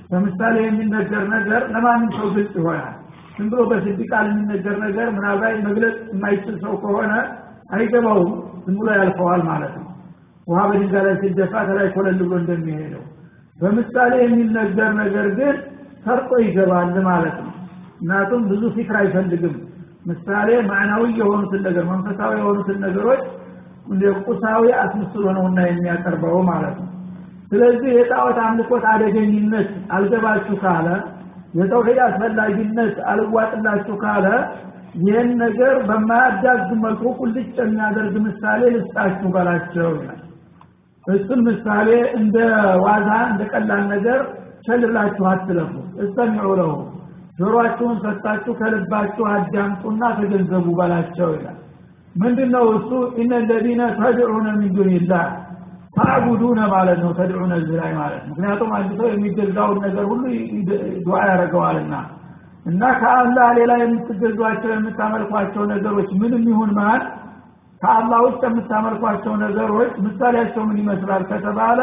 S1: በምሳሌ የሚነገር ነገር ለማንም ሰው ግልጽ ይሆናል ዝም ብሎ በስድ ቃል የሚነገር ነገር ምናልባት መግለጽ የማይችል ሰው ከሆነ አይገባውም ዝም ብሎ ያልፈዋል ማለት ነው ውሃ በድንጋይ ላይ ሲደፋ ተላይ ኮለል ብሎ እንደሚሄደው በምሳሌ የሚነገር ነገር ግን ሰርጦ ይገባል ማለት ነው ምክንያቱም ብዙ ፊክር አይፈልግም ምሳሌ ማዕናዊ የሆኑትን ነገር መንፈሳዊ የሆኑትን ነገሮች ቁሳዊ አስመስሎ ነውና የሚያቀርበው ማለት ነው ስለዚህ የጣዖት አምልኮት አደገኝነት አልገባችሁ ካለ የተውሂድ አስፈላጊነት አልዋጥላችሁ ካለ ይህን ነገር በማያዳግ መልኩ ቁልጭ የሚያደርግ ምሳሌ ልስጣችሁ በላቸው ይላል እሱም ምሳሌ እንደ ዋዛ እንደ ቀላል ነገር ቸልላችሁ አትለፉ እስተሚዑ ለሁ ጆሮአችሁን ሰጥታችሁ ከልባችሁ አዳምጡና ተገንዘቡ በላቸው ይላል ምንድን ነው እሱ ኢነ ለዚነ ተድዑነ ሚን ዱንላህ ታዕቡዱነ ማለት ነው ተድዑነ እዚህ ላይ ማለት ምክንያቱም አንድ ሰው የሚገዛውን ነገር ሁሉ ዱዓ ያደርገዋልና እና ከአላህ ሌላ የምትገዟቸው የምታመልኳቸው ነገሮች ምንም ይሁን ማን ከአላህ ውስጥ የምታመልኳቸው ነገሮች ምሳሌያቸው ምን ይመስላል ከተባለ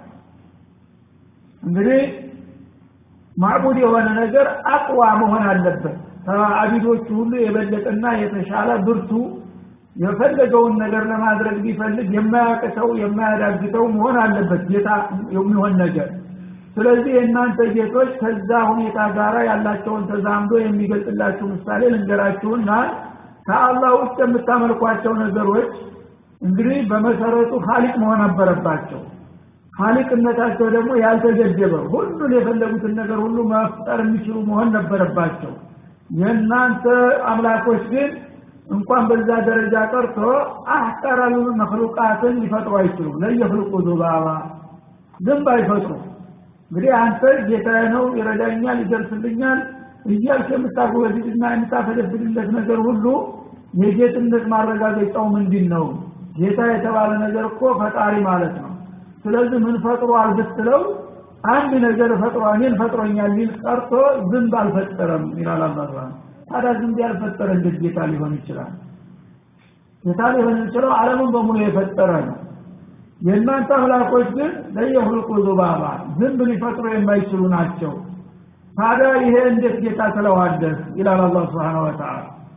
S1: እንግዲህ ማዕቡድ የሆነ ነገር አቅዋ መሆን አለበት ከአቢዶቹ ሁሉ የበለጠና የተሻለ ብርቱ የፈለገውን ነገር ለማድረግ ቢፈልግ የማያቅተው የማያዳግተው መሆን አለበት ጌታ የሚሆን ነገር ስለዚህ የእናንተ ጌቶች ከዛ ሁኔታ ጋር ያላቸውን ተዛምዶ የሚገልጽላችሁ ምሳሌ ልንገራችሁና ከአላህ ውስጥ የምታመልኳቸው ነገሮች እንግዲህ በመሰረቱ ሀሊቅ መሆን ነበረባቸው ሀሊቅነታቸው ደግሞ ያልተገደበ ሁሉን የፈለጉትን ነገር ሁሉ መፍጠር የሚችሉ መሆን ነበረባቸው የእናንተ አምላኮች ግን እንኳን በዛ ደረጃ ቀርቶ አህቀረል መክሉቃትን ሊፈጥሩ አይችሉም ለየፍልቁ ዙባባ ዝንብ አይፈጥሩ እንግዲህ አንተ ጌታዬ ነው ይረዳኛል ይደርስልኛል እያልክ የምታጎበድድና የምታፈለፍልለት ነገር ሁሉ የጌትነት ማረጋገጫው ምንድን ነው ጌታ የተባለ ነገር እኮ ፈጣሪ ማለት ነው ስለዚህ ምን ፈጥሯል ብትለው አንድ ነገር ፈጥሮ እኔን ፈጥሮኛል ሊል ቀርቶ ዝንብ አልፈጠረም ይላል አላህ ታዲያ ዝንብ ያልፈጠረ እንዴት ጌታ ሊሆን ይችላል ጌታ ሊሆን የሚችለው ዓለምን በሙሉ የፈጠረ ነው የእናንተ አምላኮች ግን ለየሁልቁ ዙባባ ዝንብ ሊፈጥሩ የማይችሉ ናቸው ታዲያ ይሄ እንዴት ጌታ ትለዋለህ ይላል አላህ ስብሓን ወተላ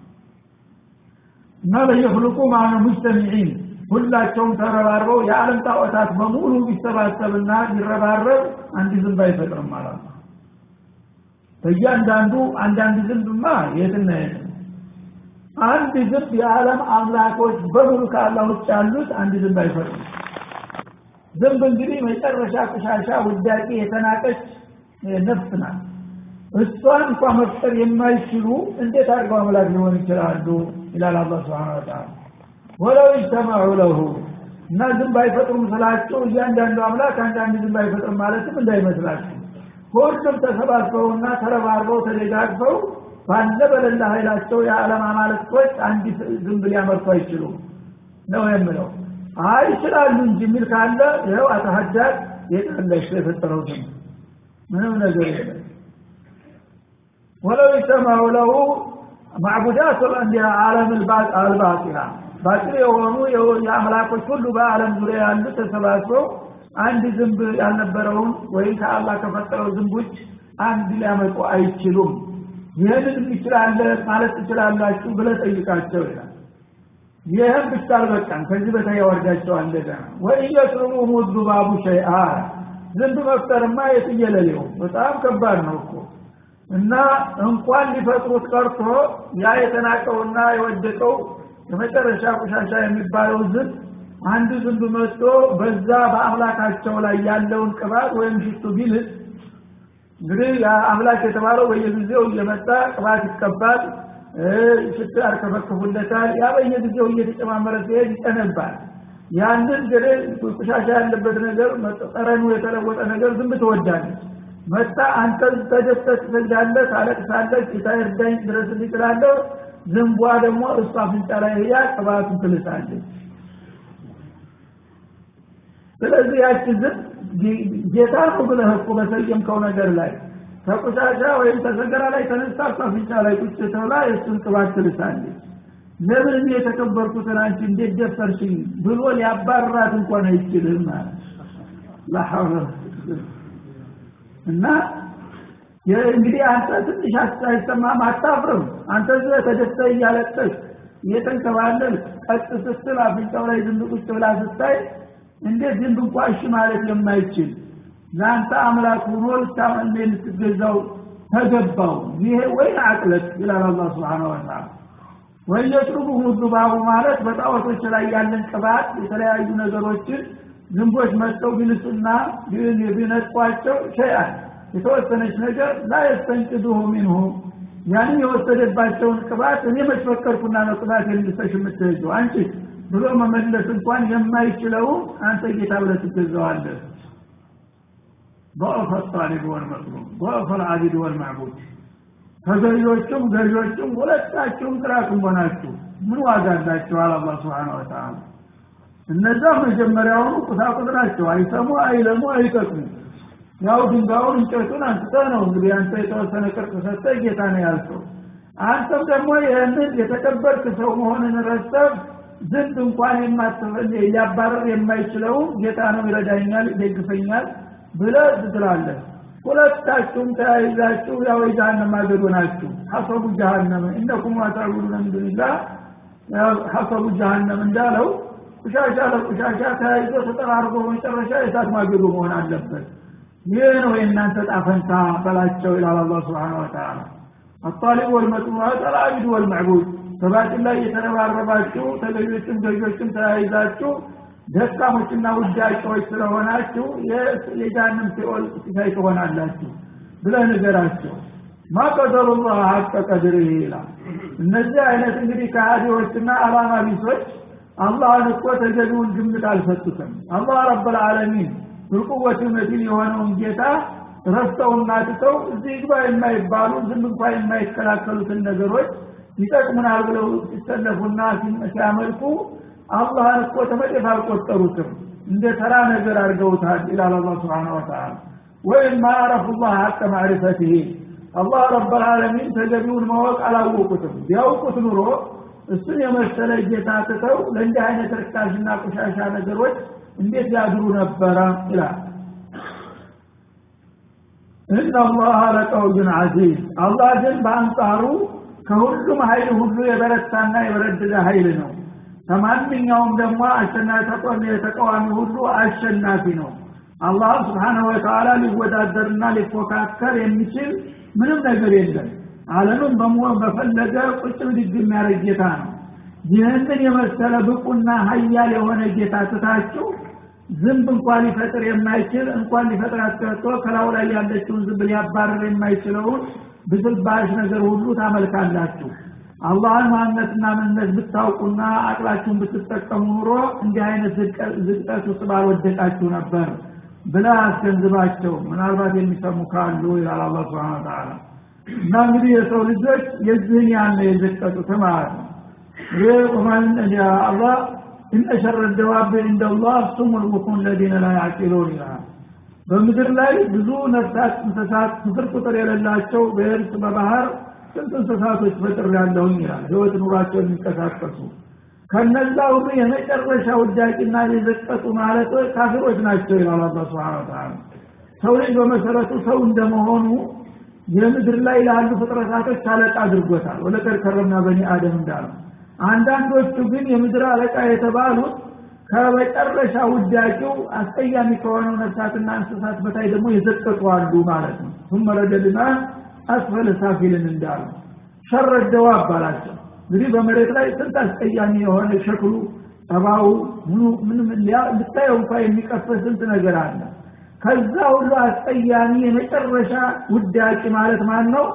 S1: እና ለየሁልቁ ማነ ሙጅተሚዒን ሁላቸውም ተረባርበው የዓለም ጣዖታት በሙሉ ቢሰባሰብና ቢረባረብ አንድ ዝንብ አይፈጥርም ማለት ነው በእያንዳንዱ አንዳንድ ዝንብማ የትና የት አንድ ዝንብ የዓለም አምላኮች በሙሉ ከአላህ ውጭ ያሉት አንድ ዝንብ አይፈጥሩም ዝንብ እንግዲህ መጨረሻ ቆሻሻ ውዳቂ የተናቀች ነፍስ ናት እሷን እንኳ መፍጠር የማይችሉ እንዴት አድርገው አምላክ ሊሆን ይችላሉ ይላል አላህ ስብሓን ወተላ ወለው ይጅተማዑ ለሁ እና ዝንብ አይፈጥሩም ስላቸው እያንዳንዱ አምላክ አንዳንድ ዝንብ አይፈጥርም ማለትም እንዳይመስላችሁ ሁሉም ተሰባስበውና ተረባርበው ተደጋግፈው ባለ በሌላ ኃይላቸው የዓለም አማልክቶች አንድ ዝንብ ሊያመርቱ አይችሉም ነው የምለው አይ ይችላሉ እንጂ የሚል ካለ ይኸው አተሀዳድ የጠለሽ የፈጠረው ዝንብ ምንም ነገር የለም ወለው ይሰማዑ ለሁ ማዕቡዳት ዓለም አልባጢላ ባጢል የሆኑ የአምላኮች ሁሉ በአለም ዙሪያ ያሉ ተሰባስበው አንድ ዝንብ ያልነበረውን ወይም ከአላህ ከፈጠረው ዝንቦች አንድ ሊያመጡ አይችሉም ይህንን ይችላለ ማለት ትችላላችሁ ብለ ጠይቃቸው ይላል ይህም ብቻ አልበቃም ከዚህ በታይ ያወርዳቸው እንደገና ወኢየስሩሙ ዙባቡ ሸይአ ዝንብ መፍጠርማ የትየለሌው በጣም ከባድ ነው እኮ እና እንኳን ሊፈጥሩት ቀርቶ ያ የተናቀውና የወደቀው የመጨረሻ ቆሻሻ የሚባለው ዝንብ አንዱ ዝንብ መጥቶ በዛ በአምላካቸው ላይ ያለውን ቅባት ወይም ሽቱ ቢልስ እንግዲህ አምላክ የተባለው በየጊዜው እየመጣ ቅባት ይቀባል ሽቱ ያርከፈክፉለታል ያ በየጊዜው እየተጨማመረ ሲሄድ ይጠነባል ያንን እንግዲህ ቆሻሻ ያለበት ነገር ጠረኑ የተለወጠ ነገር ዝንብ ትወዳለች መጣ አንተ ተደስተህ ትሰግዳለህ ታለቅሳለህ ጌታ ይርዳኝ ድረስልኝ ትላለህ ዝንቧ ደግሞ እሷ አፍንጫ ላይ ሄዳ ቅባቱን ትልሳለች ስለዚህ ያቺ ዝም ጌታ ነው ብለህ እኮ በሰየምከው ነገር ላይ ከቆሻሻ ወይም ከሰገራ ላይ ተነስታ እሷ አፍንጫ ላይ ቁጭ ተብላ የእሱን ቅባት ትልሳለች ለምን እኔ የተከበርኩትን አንቺ እንዴት ደፈርሽኝ ብሎ ሊያባራት እንኳን አይችልም ማለት ላሐውለ እና እንግዲህ አንተ ትንሽ አይሰማም አታፍርም አንተ ዝ ተደስተ እያለቀስ እየተንከባለል ቀጥ ስትል አፍንጫው ላይ ዝንብ ቁጭ ብላ ስታይ እንዴት ዝንብ እንኳ እሺ ማለት የማይችል ለአንተ አምላክ ሆኖ ልታመን ልትገዛው ተገባው ይሄ ወይን አቅለት ይላል አላ ስብሓን ወተላ ወየጥሩቡሁ ዙባቡ ማለት በጣዖቶች ላይ ያለን ቅባት የተለያዩ ነገሮችን ዝንቦች መጥተው ቢልሱና ቢነጥቋቸው ሸይአን የተወሰነች ነገር ላ የስተንቅዱሁ ሚንሁ ያንን የወሰደባቸውን ቅባት እኔ መጭፈቀርኩና ነው ቅባት የልሰሽ የምትሄጁ አንቺ ብሎ መመለስ እንኳን የማይችለውን አንተ ጌታ ብለህ ትገዛዋለህ ضعف الطالب والمطلوب ضعف العابد والمعبود ተገዢዎቹም ገዢዎቹም ሁለታችሁም ጥራቱም ሆናችሁ ምን ዋጋ አላቸዋል አላ ስብሓን ወተላ እነዛ መጀመሪያውኑ ቁሳቁስ ናቸው አይሰሙ አይለሙ አይጠቅሙ ያው ድንጋዩን እንጨቱን አንስተ ነው እንግዲህ አንተ የተወሰነ ቅርጽ ሰጠ ጌታ ነው ያልከው አንተም ደግሞ ይህንን የተቀበርክ ሰው መሆንን ረስተብ ዝንብ እንኳን ሊያባረር የማይችለውን ጌታ ነው ይረዳኛል ይደግፈኛል ብለ ትላለህ ሁለታችሁም ተያይዛችሁ ያው የጀሃነም ማገዶ ናችሁ ሐሰቡ ጀሃነም እነኩም አታቡዱነ ምን ዱንላህ ሐሰቡ ጀሃነም እንዳለው ቁሻሻ ለቁሻሻ ተያይዞ ተጠራርጎ መጨረሻ የእሳት ማገዶ መሆን አለበት ይህ ነው የእናንተ ጣፈንታ በላቸው ይላል አላ ስብሓን ወተላ አጣሊብ ወልመጥሙት አልአቢድ ወልመዕቡድ በባጢል ላይ የተረባረባችሁ ተገዦችም ገዦችም ተያይዛችሁ ደካሞችና ውዳቂዎች ስለሆናችሁ የጃንም ሲኦል ሲሳይ ትሆናላችሁ ብለ ንገራቸው ማቀደሩላህ ሀቀ ቀድር ይላል እነዚህ አይነት እንግዲህ ከሃዲዎችና አላማ ቢሶች አላህን እኮ ተገቢውን ግምት አልሰጡትም አላህ ረብልዓለሚን ብልቁወት መቲን የሆነውን ጌታ ረስተውና ትተው እዚህ ግባ የማይባሉ ዝም እንኳ የማይከላከሉትን ነገሮች ይጠቅሙናል ብለው ሲሰለፉና ሲያመልኩ አላህን እኮ ተመጤፍ አልቆጠሩትም እንደ ተራ ነገር አድርገውታል ይላል አላ ስብሓን ወተላ ወይም ማ አረፉ ላህ ሀቀ ማዕሪፈትህ አላህ ረብልዓለሚን ተገቢውን ማወቅ አላወቁትም ቢያውቁት ኑሮ እሱን የመሰለ ጌታ ትተው ለእንዲህ አይነት ርካሽና ቆሻሻ ነገሮች እንዴት ያድሩ ነበረ ይላል እነ አላህ ለቀውዩን አዚዝ አላህ ግን በአንጻሩ ከሁሉም ኃይል ሁሉ የበረታና የበረደደ ኃይል ነው ከማንኛውም ደግሞ አሸናፊ ተቃዋሚ ሁሉ አሸናፊ ነው አላህ ስብሓንሁ ወተላ ሊወዳደርና ሊፎካከር የሚችል ምንም ነገር የለም አለምን በመሆን በፈለገ ቁጭ ብድግ የሚያደርግ ጌታ ነው ይህንን የመሰለ ብቁና ሀያል የሆነ ጌታ ትታችሁ ዝንብ እንኳን ሊፈጥር የማይችል እንኳን ሊፈጥር አስቀርቶ ከላው ላይ ያለችውን ዝንብ ሊያባረር የማይችለውን ብስልባሽ ነገር ሁሉ ታመልካላችሁ አላህን ማንነትና ምንነት ብታውቁና አቅላችሁን ብትጠቀሙ ኑሮ እንዲህ አይነት ዝቅጠት ውስጥ ባልወደቃችሁ ነበር ብለ አስገንዝባቸው ምናልባት የሚሰሙ ካሉ ይላል አላ ስብን ተላ እና እንግዲህ የሰው ልጆች የዚህን ያን የዘቀጡት ማለት ነው ይህ አላህ እነ ሸረ ደዋብ እንደላህ ሱሙ ልቡኩን ለዲነ ላ ያዕቂሉን ይላል በምድር ላይ ብዙ ነፍሳት እንስሳት ስፍር ቁጥር የሌላቸው በየብስ በባህር ስንት እንስሳቶች ፈጥር ያለሁኝ ይላል ህይወት ኑሯቸው የሚንቀሳቀሱ ከነዛ ሁሉ የመጨረሻ ውዳቂና የዘቀጡ ማለት ካፊሮች ናቸው ይላል አላ ስብን ተላ ሰው ልጅ በመሰረቱ ሰው እንደመሆኑ የምድር ላይ ላሉ ፍጥረታቶች አለቃ አድርጎታል ወለቀድ ከረምና በኒ አደም እንዳለው አንዳንዶቹ ግን የምድር አለቃ የተባሉት ከመጨረሻ ውዳቂው አስቀያሚ ከሆነው ነፍሳትና እንስሳት በታይ ደግሞ የዘቀጡ አሉ ማለት ነው ثم رددنا አስፈለ ሳፊልን እንዳሉ ሸረደዋ አባላቸው እንግዲህ በመሬት ላይ ስንት አስቀያሚ የሆነ ሸክሉ ጠባው ምኑ ምንም ልታየው እንኳ የሚቀፈ ስንት ነገር አለ ከዛ ሁሉ አስቀያሚ የመጨረሻ ውዳቂ ማለት ማን ነው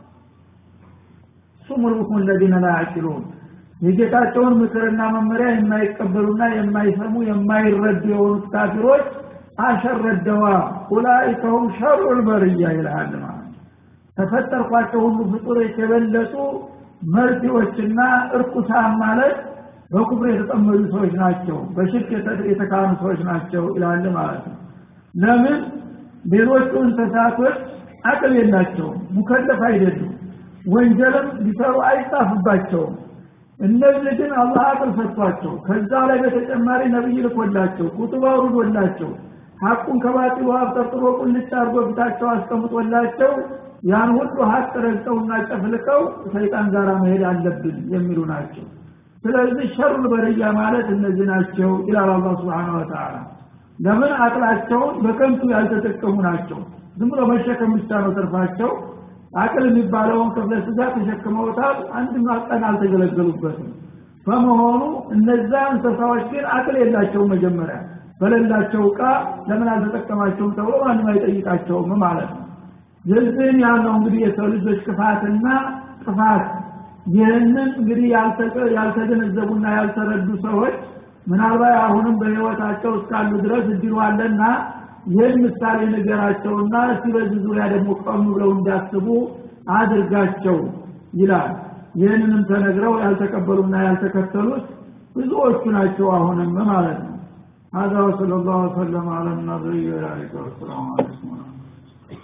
S1: ሱሙልቡኩም ለዚነ ላ ያዕቂሉን የጌታቸውን ምክርና መመሪያ የማይቀበሉና የማይሰሙ የማይረዱ የሆኑት ካፊሮች አሸረደዋ ኡላኢከሁም ሸሩ ልበርያ ይልሃል ማለት ተፈጠርኳቸው ሁሉ ፍጡሮች የበለጡ መርቲዎችና እርኩሳን ማለት በኩፍር የተጠመዱ ሰዎች ናቸው በሽርክ የተካኑ ሰዎች ናቸው ይላል ማለት ነው ለምን ሌሎቹ እንስሳቶች አቅል የላቸውም ሙከለፍ አይደሉም ወንጀልም ሊሰሩ አይጻፍባቸውም እነዚህ ግን አላህ አቅል ሰጥቷቸው ከዛ ላይ በተጨማሪ ነቢይ ልኮላቸው ኩቱብ አውርዶላቸው ሐቁን ከባጢሉ አብጠርጥሮ ቁልጭ አድርጎ ፊታቸው አስቀምጦላቸው ያን ሁሉ ሀቅ ረግጠውና ጨፍልቀው ሰይጣን ጋር መሄድ አለብን የሚሉ ናቸው ስለዚህ ሸሩል በረያ ማለት እነዚህ ናቸው ይላል አላህ ስብሓን ወተላ ለምን አቅላቸውን በከንቱ ያልተጠቀሙ ናቸው ዝም ብሎ መሸከም ብቻ ነው ተርፋቸው አቅል የሚባለውን ክፍለ ስጋ ተሸክመውታል አንድ ቀን አልተገለገሉበትም በመሆኑ እነዛ እንስሳዎች ግን አቅል የላቸውም መጀመሪያ በሌላቸው እቃ ለምን አልተጠቀማቸውም ተብሎ ማንም አይጠይቃቸውም ማለት ነው የዚህን ያለው እንግዲህ የሰው ልጆች ክፋትና ጥፋት ይህንን እንግዲህ ያልተገነዘቡና ያልተረዱ ሰዎች ምናልባት አሁንም በህይወታቸው እስካሉ ድረስ እድሉ አለና ይህን ምሳሌ ነገራቸውና እስቲ በዚህ ዙሪያ ደግሞ ቆም ብለው እንዲያስቡ አድርጋቸው ይላል ይህንንም ተነግረው ያልተቀበሉና ያልተከተሉት ብዙዎቹ ናቸው አሁንም ማለት ነው هذا وصلى الله وسلم على النبي وعلى والسلام عليكم ورحمة الله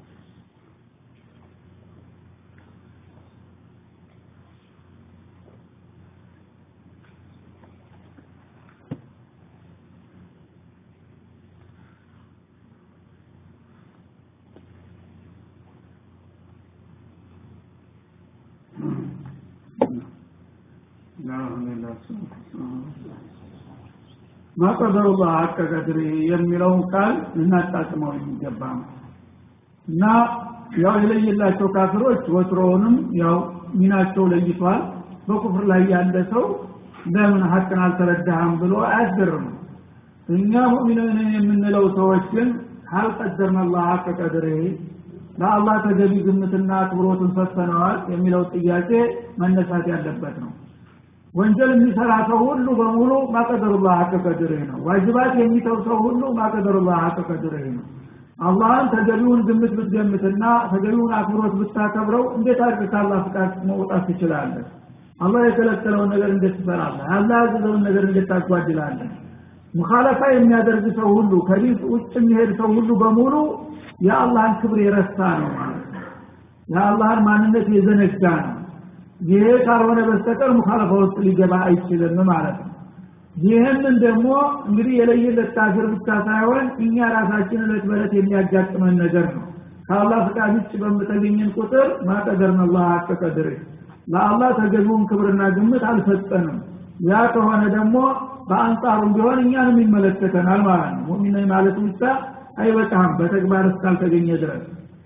S1: ማቀደሩ ሀቀ ቀድር የሚለውን ቃል ልናጣጥመው የሚገባ ነው እና ያው የለየላቸው ካፍሮች ወትሮውንም ያው ሚናቸው ለይቷል በኩፍር ላይ ያለ ሰው ለምን ሀቅን አልተረዳህም ብሎ አያስገርም እኛ ሙእሚንን የምንለው ሰዎች ግን ካልቀደርን አላህ ሀቀ ቀድር ለአላህ ተገቢ ግምትና አክብሮትን ሰጥተነዋል የሚለው ጥያቄ መነሳት ያለበት ነው ወንጀል የሚሰራ ሰው ሁሉ በሙሉ ማቀደሩላህ ሀቅ ቀድርህ ነው ዋጅባት የሚተው ሰው ሁሉ ማቀደሩላህ ሀቅ ቀድርህ ነው አላህን ተገቢውን ግምት ብትገምትና ተገቢውን አክብሮት ብታከብረው እንዴት አድርግ ከአላህ ፍቃድ መውጣት ትችላለህ አላህ የከለከለውን ነገር እንዴት ትሰራለህ አላህ ያዘዘውን ነገር እንዴት ታጓድላለህ ሙኻለፋ የሚያደርግ ሰው ሁሉ ከዲን ውጭ የሚሄድ ሰው ሁሉ በሙሉ የአላህን ክብር የረሳ ነው ማለት ነው የአላህን ማንነት የዘነጋ ነው ይሄ ካልሆነ በስተቀር ሙኻለፋ ውስጥ ሊገባ አይችልም ማለት ነው ይህንን ደግሞ እንግዲህ የለየለት ካፊር ብቻ ሳይሆን እኛ ራሳችን እለት በለት የሚያጋጥመን ነገር ነው ከአላህ ፍቃድ ውጭ በምተገኘን ቁጥር ማቀደርን አላህ ሀቅ ቀድር ለአላህ ተገቢውን ክብርና ግምት አልሰጠንም ያ ከሆነ ደግሞ በአንጻሩም ቢሆን እኛንም ይመለከተናል ማለት ነው ሙሚን ማለት ብቻ አይበቃም በተግባር እስካልተገኘ ድረስ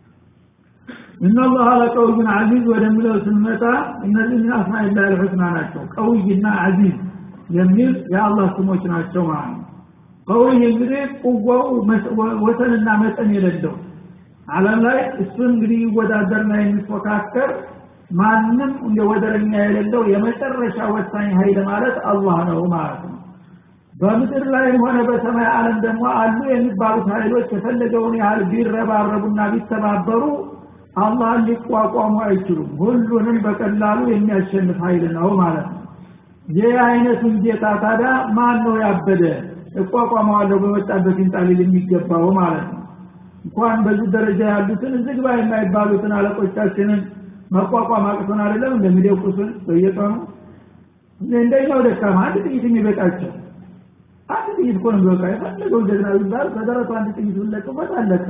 S1: እነላህ ለቀውይን አዚዝ ወደሚለው ስንመጣ እነዚህ ምን አስማኢላህ ልሑስና ናቸው ቀውይና አዚዝ የሚል የአላህ ስሞች ናቸው ማለት ነው ቀውይ እንግዲህ ቁዋው ወሰንና መጠን የሌለው አለም ላይ እሱን እንግዲህ ይወዳደርና የሚፎካከር ማንም እንደ ወደረኛ የሌለው የመጨረሻ ወሳኝ ኃይል ማለት አላህ ነው ማለት ነው በምድር ላይም ሆነ በሰማይ ዓለም ደግሞ አሉ የሚባሉት ኃይሎች የፈለገውን ያህል ቢረባረቡና ቢተባበሩ አላህን ሊቋቋሙ አይችሉም ሁሉንም በቀላሉ የሚያሸንፍ ኃይል ነው ማለት ነው ይህ አይነቱን ጌታ ታዲያ ማን ነው ያበደ እቋቋመዋለሁ በመጣበት ይንጣሊል የሚገባው ማለት ነው እንኳን በዚህ ደረጃ ያሉትን ዝግባ የማይባሉትን አለቆቻችንን መቋቋም አቅቶን አይደለም እንደሚደቁሱን በየቀኑ እንደኛው ደካማ አንድ ጥይት የሚበቃቸው አንድ ጥይት እኮ ነው የሚበቃ የፈለገው ጀግና ቢባል በደረቱ አንድ ጥይት ብለቅበት አለቀ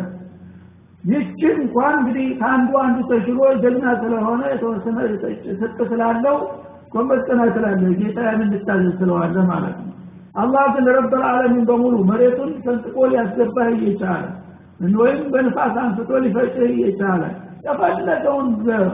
S1: ይችን እንኳን እንግዲህ ከአንዱ አንዱ ተሽሎ ጀግና ስለሆነ የተወሰነ ስጥ ስላለው ጎንበስ ቀና ስላለ ጌታ ያን እንድታዘዝ ስለዋለ ማለት ነው አላህ ግን ረበል ዓለሚን በሙሉ መሬቱን ሰንጥቆ ሊያስገባህ እየቻለ ወይም በንፋስ አንስቶ ሊፈጭህ እየቻለ የፈለገውን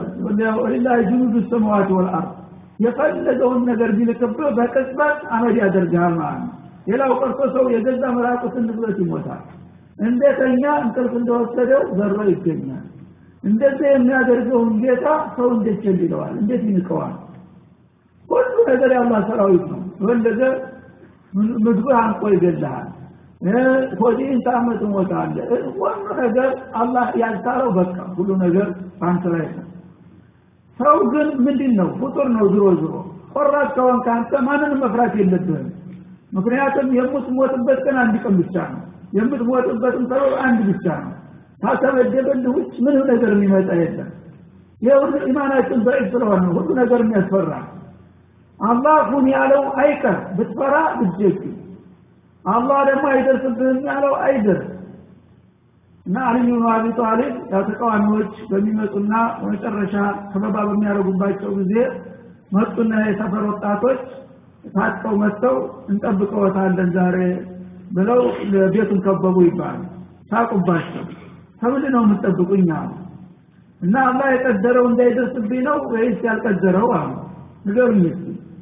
S1: ላ ጅኑዱ ሰማዋት ወልአርድ የፈለገውን ነገር ቢልክብህ በቅጽበት አመድ ያደርግሃል ማለት ነው ሌላው ቀርቶ ሰው የገዛ መራቁትን ንብረት ይሞታል እንደተኛ እንቅልፍ እንደወሰደው ዘሮ ይገኛል እንደዚህ የሚያደርገውን ጌታ ሰው እንዴት ቸል ይለዋል እንዴት ይንቀዋል ሁሉ ነገር የአላህ ሰራዊት ነው ወለደ ምግብ አንቆ ይገልሃል ሆዲን ታመት ሞታለ ሁሉ ነገር አላህ ያልታረው በቃ ሁሉ ነገር በአንተ ላይ ነው ሰው ግን ምንድን ነው ፍጡር ነው ዝሮ ዝሮ ቆራጥ ከሆን ከአንተ ማንንም መፍራት የለብህም ምክንያቱም የምትሞትበት ቀን አንድ ቀን ብቻ ነው የምትሞትበትም ሰበብ አንድ ብቻ ነው ካልተመደበልህ ውጭ ምንም ነገር የሚመጣ የለም ይህ ሁሉ ኢማናችን በዒፍ ስለሆነ ሁሉ ነገር የሚያስፈራ አላህ ሁን ያለው አይቀር ብትፈራ ብትጀግ አላህ ደግሞ አይደርስብህም ያለው አይደርስ እና አሊ ብኑ አቢ ጣሊብ ያው ተቃዋሚዎች በሚመጡና መጨረሻ ከበባ በሚያደርጉባቸው ጊዜ መጡና የሰፈር ወጣቶች ታጥቀው መጥተው እንጠብቀዎታለን ዛሬ ብለው ቤቱን ከበቡ ይባላል ሳቁባቸው ከምንድን ነው የምትጠብቁኝ አሉ እና አላህ የቀደረው እንዳይደርስብኝ ነው ወይስ ያልቀደረው አሉ ንገሩኝ እስኪ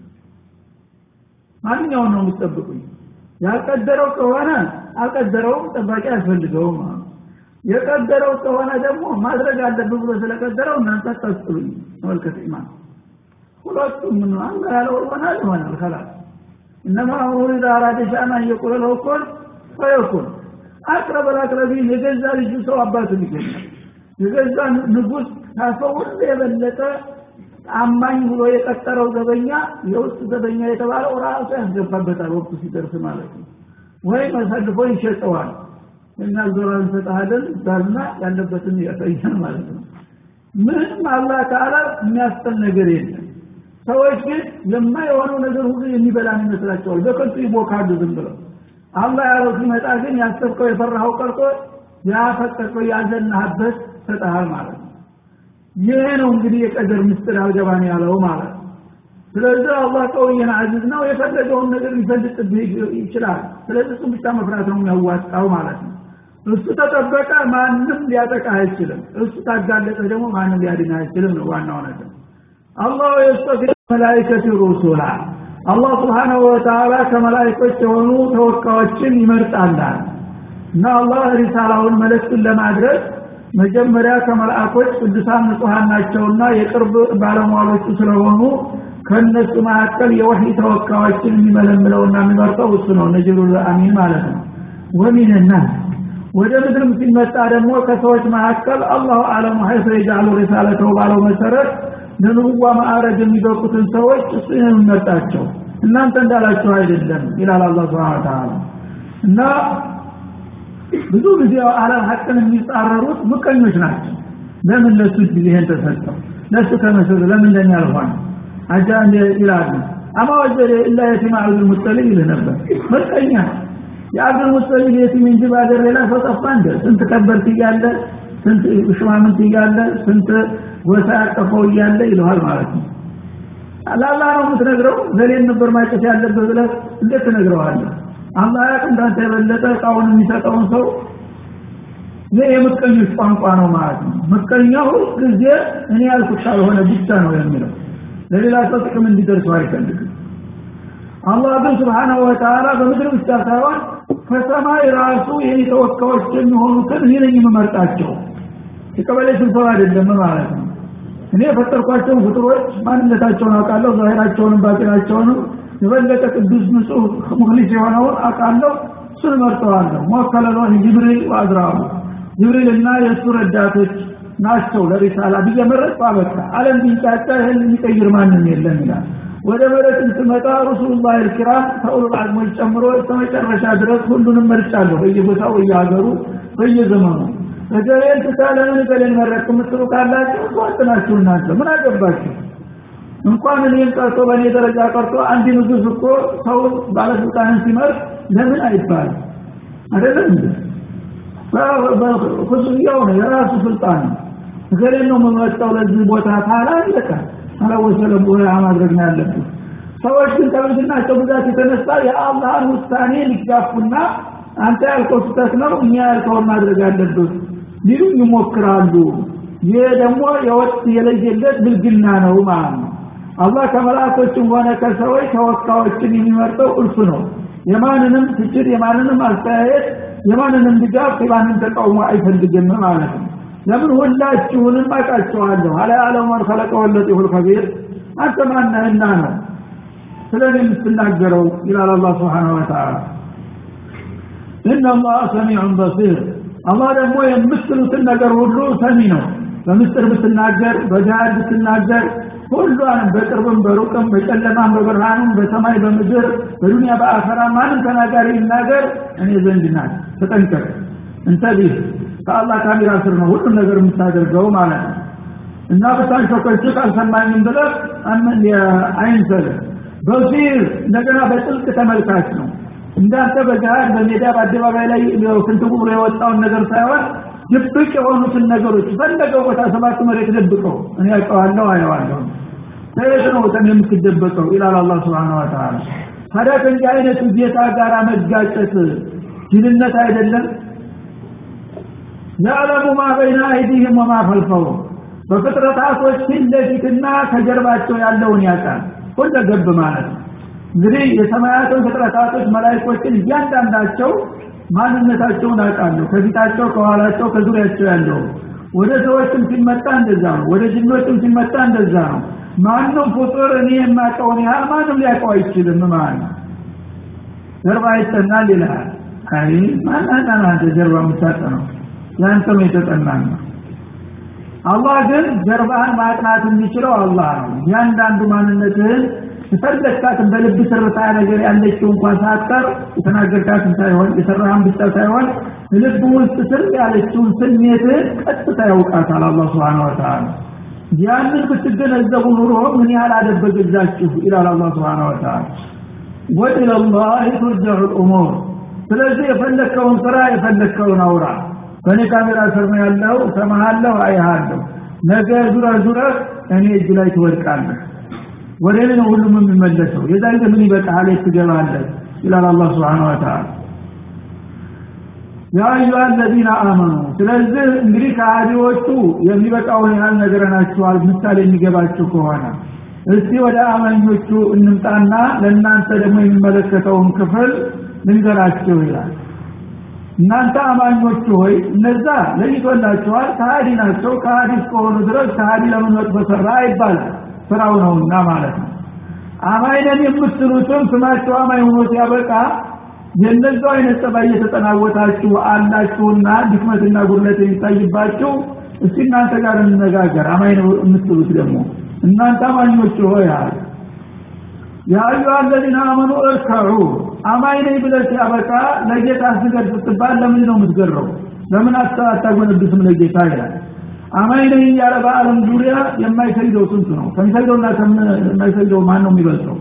S1: ማንኛውን ነው የምትጠብቁኝ ያልቀደረው ከሆነ አልቀደረውም ጠባቂ አያስፈልገውም አሉ የቀደረው ከሆነ ደግሞ ማድረግ አለብህ ብሎ ስለቀደረው እናንተ አታስጥሉኝ ተመልከት ኢማን ሁለቱም ምን አላህ ያለው ይሆናል ይሆናል خلاص انما امر اذا اراد شيئا ان يقول له كن فيكون አቅረበ ላቅረቢን የገዛ ልጁ ሰው አባቱን ይገኛል የገዛ ንጉስ ካሰው ሁሉ የበለጠ አማኝ ብሎ የቀጠረው ዘበኛ የውስጥ ዘበኛ የተባለው ራሱ ያስገባበታል ወቅቱ ሲደርስ ማለት ነው ወይም አሳልፎ ይሸጠዋል እና ዞራ እንሰጥሃለን ባልና ያለበትን ያሳያል ማለት ነው ምንም አላህ ተዓላ የሚያስጠል ነገር የለም ሰዎች ግን የማይሆነው ነገር ሁሉ የሚበላን ይመስላቸዋል በከንቱ ይቦካሉ ዝም ብለው አላህ ያለው ሲመጣ ግን ያሰብከው የፈራኸው ቀርቶ ያፈቀቀው ያዘናህበት ሰጠሃል ማለት ነው ይሄ ነው እንግዲህ የቀደር ምስጢር አልገባን ያለው ማለት ነው ስለዚህ አላህ ቀውየን አዚዝ ነው የፈለገውን ነገር ሊፈልጥብህ ይችላል ስለዚህ እሱም ብቻ መፍራት ነው የሚያዋጣው ማለት ነው እሱ ተጠበቀ ማንም ሊያጠቃ አይችልም እሱ ታጋለጠ ደግሞ ማንም ሊያድን አይችልም ነው ዋናው ነገር አላህ የስተፊ መላይከት ሩሱላ አላህ ስብሓናሁ ወተዓላ ከመላይኮች የሆኑ ተወካዮችን ይመርጣላል እና አላህ ሪሳላውን መልእክቱን ለማድረስ መጀመሪያ ከመልአኮች ቅዱሳን ንጹሐን ናቸውና የቅርብ ባለሟሎቹ ስለሆኑ ከእነሱ መካከል የወህይ ተወካዮችን የሚመለምለውና የሚመርጠው እሱ ነው ነጅሩል አሚን ማለት ነው ወሚንና ወደ ምድርም ሲመጣ ደግሞ ከሰዎች መካከል አላሁ አለሙ ሀይፈ የጃሉ ሪሳለተው ባለው መሰረት ለንቡዋ ማዕረግ የሚበቁትን ሰዎች እሱ የሚመርጣቸው እናንተ እንዳላችሁ አይደለም ይላል አላህ ስብሓን ተዓላ እና ብዙ ጊዜ አለም ሀቅን የሚጻረሩት ምቀኞች ናቸው ለምን ለሱ ጊዜህን ተሰጠው ለሱ ተመሰሉ ለምን ለኛ አልሆነ አጃ እንደ ይላሉ አማ ወጀደ ኢላ የቲም አብዱል ሙጠሊብ ይልህ ነበር ምቀኛ የአብዱል ሙጠሊብ የቲም እንጂ በአገር ሌላ ሰው ጠፋ እንደ ስንት ከበርት እያለ ስንት ሽማምንት እያለ ስንት ጎሳ ያቀፈው እያለ ይለዋል ማለት ነው ለአላህ ነው የምትነግረው ዘሌን ነበር ማጨት ያለበት ብለህ እንዴት ትነግረዋለህ አላህ ያቅ እንዳንተ የበለጠ እቃውን የሚሰጠውን ሰው ይህ የምቀኞች ቋንቋ ነው ማለት ነው ምቀኛው ጊዜ እኔ ያልኩት ካልሆነ ብቻ ነው የሚለው ለሌላ ሰው ጥቅም እንዲደርሰው አይፈልግም አላህ ግን ስብሓናሁ ወተዓላ በምድር ብቻ ሳይሆን ከሰማይ ራሱ የኔ ተወካዮች የሚሆኑትን እኔ ነኝ የምመርጣቸው የቀበሌ ስብሰባ አይደለም ማለት ነው እኔ የፈጠርኳቸውን ፍጡሮች ማንነታቸውን አውቃለሁ ዛሄራቸውንም ባጢናቸውንም የበለጠ ቅዱስ ንጹህ ሙክሊስ የሆነውን አውቃለሁ እሱን መርጠዋለሁ ሞከለሎ ጅብሪል ወአዝራሩ ጅብሪልና የእሱ ረዳቶች ናቸው ለሪሳላ ብዬ መረጥኩ አበቃ አለም ቢንጫጫ ይህን የሚቀይር ማንም የለም ይላል ወደ መሬትም ስመጣ ረሱሉላህ ልኪራም ከኡሉል አዝሞች ጨምሮ እስከመጨረሻ ድረስ ሁሉንም መርጫለሁ በየቦታው በየሀገሩ በየዘመኑ እገሌን ትታ ለምን እገሌን መረጥክ የምትሉ ካላችሁ ዋጥ ናችሁ እናንተ ምን አገባችሁ እንኳን እኔን ቀርቶ በእኔ ደረጃ ቀርቶ አንድ ንጉስ እኮ ሰው ባለስልጣንን ሲመርጥ ለምን አይባልም አይደለም እንዴ በፍጹያው ነው የራሱ ስልጣን ነው እገሌን ነው የምመርጠው ለዚህ ቦታ ካላ አለቀ አላወሰለም ወላ ማድረግ ነው ያለብን ሰዎች ግን ከብልግናቸው ብዛት የተነሳ የአላህን ውሳኔ ሊጋፉና አንተ ያልከው ስህተት ነው እኛ ያልከውን ማድረግ አለብህ ሊሉኝ ይሞክራሉ ይህ ደግሞ የወጥ የለየለት ብልግና ነው ማለት ነው አላህ ከመላእኮችም ሆነ ከሰዎች ተወካዮችን የሚመርጠው እርሱ ነው የማንንም ትችት የማንንም አስተያየት የማንንም ድጋፍ የማንን ተቃውሞ አይፈልግም ማለት ነው ለምን ሁላችሁንም አውቃቸዋለሁ አላ ያለው መን ኸለቀ ወለጢሁል ከቢር አንተ ማነህና ነው ስለ እኔ የምትናገረው ይላል አላህ ስብሓን ወተዓላ ኢነላህ ሰሚዑን በሲር አላህ ደግሞ የምትሉትን ነገር ሁሉ ሰሚ ነው በምስጥር ብትናገር በጃሃድ ብትናገር ሁሏንም በቅርብም በሩቅም በጨለማም በብርሃንም በሰማይ በምድር በዱንያ በአኸራ ማንም ተናጋሪ ይናገር እኔ ዘንድ ናት ተጠንቀቅ እንተቢህ ከአላህ ካሜራ ስር ነው ሁሉም ነገር የምታደርገው ማለት ነው እና ብታንሾኮችት አልሰማኝም ብለህ አይንሰል በሲር እንደገና በጥልቅ ተመልካች ነው እንዳንተ በገሃድ በሜዳ በአደባባይ ላይ ፍንትጉ ብሎ የወጣውን ነገር ሳይሆን ድብቅ የሆኑትን ነገሮች ፈለገው ቦታ ሰባት መሬት ደብቀው እኔ ያውቀዋለሁ አየዋለሁ ከየት ነው ተን የምትደበቀው ይላል አላህ Subhanahu Wa Ta'ala ታዲያ ከእንዲህ አይነቱ ጌታ ጋር መጋጨት ጅልነት አይደለም ያዕለሙ ማ በይነ አይዲህም ወማ ፈልፈሁም በፍጥረታቶች ፊት ለፊትና ከጀርባቸው ያለውን ያውቃል ሁለገብ ማለት ነው እንግዲህ የሰማያትን ፍጥረታቶች መላይኮችን እያንዳንዳቸው ማንነታቸውን አውቃለሁ ከፊታቸው ከኋላቸው ከዙሪያቸው ያለው ወደ ሰዎችም ሲመጣ እንደዛ ነው ወደ ጅኖችም ሲመጣ እንደዛ ነው ማንም ፍጡር እኔ የማውቀውን ያህል ማንም ሊያውቀው አይችልም ማለት ነው ጀርባ ይጠናል ይልሃል አይ ማናና አንተ ጀርባ የምታጠነው ያንተም የተጠና ነው አላህ ግን ጀርባህን ማጥናት የሚችለው አላህ ነው እያንዳንዱ ማንነትህን የፈለግካትን በልብ ትርታ ነገር ያለችው እንኳን ሳትቀር የተናገርካትን ሳይሆን የሰራህን ብቻ ሳይሆን ልብ ውስጥ ስር ያለችውን ስሜትህን ቀጥታ ያውቃታል አላህ ስብሓን ወተዓላ ያንን ብትገነዘቡ ኑሮ ምን ያህል አደበገዛችሁ ይላል አላህ ስብሓን ወተዓላ ወኢለላህ ቱርጀዑ ልእሙር ስለዚህ የፈለግከውን ስራ የፈለግከውን አውራ በእኔ ካሜራ ስር ነው ያለው ሰማሃለሁ አይሃለሁ ነገ ዙረ ዙረ እኔ እጅ ላይ ትወድቃለህ ወደ እኔ ነው ሁሉም የሚመለሰው የዛ ጊዜ ምን ይበቃሃል ትገባለህ ይላል አላህ Subhanahu Wa Ta'ala ያ አዩሃ الذين آمنوا ስለዚህ እንግዲህ ከሃዲዎቹ የሚበቃውን ያህል ነገረናችኋል ምሳሌ የሚገባችሁ ከሆነ እስቲ ወደ አማኞቹ እንምጣና ለእናንተ ደግሞ የሚመለከተውን ክፍል ልንገራችሁ ይላል እናንተ አማኞቹ ሆይ እነዛ ለይቶላቸዋል ከሃዲ ናቸው ከሃዲ እስከሆኑ ድረስ ከሃዲ ለምን መጥፎ ሰራ አይባልም ስራው ነውና ማለት ነው አማኝ ነን የምትሉትም ስማቸው አማኝ ሆኖ ሲያበቃ የነዛው አይነት ጸባይ እየተጠናወታችሁ አላችሁና ድክመትና ጉድለት የሚታይባችሁ እስቲ እናንተ ጋር እንነጋገር አማኝ ነው የምትሉት ደግሞ እናንተ አማኞቹ ሆይ አለ ያ አዩሃ አለዚነ አመኑ እርከዑ አማኝ ነኝ ብለህ ሲያበቃ ለጌታ ስገድ ስትባል ለምን ነው የምትገረው ለምን አታጎነብስም ለጌታ ይላል አማኝ ነኝ እያለ በአለም ዙሪያ የማይሰግደው ስንት ነው ከሚሰግደውና ከማይሰግደው ማን ነው የሚበልጠው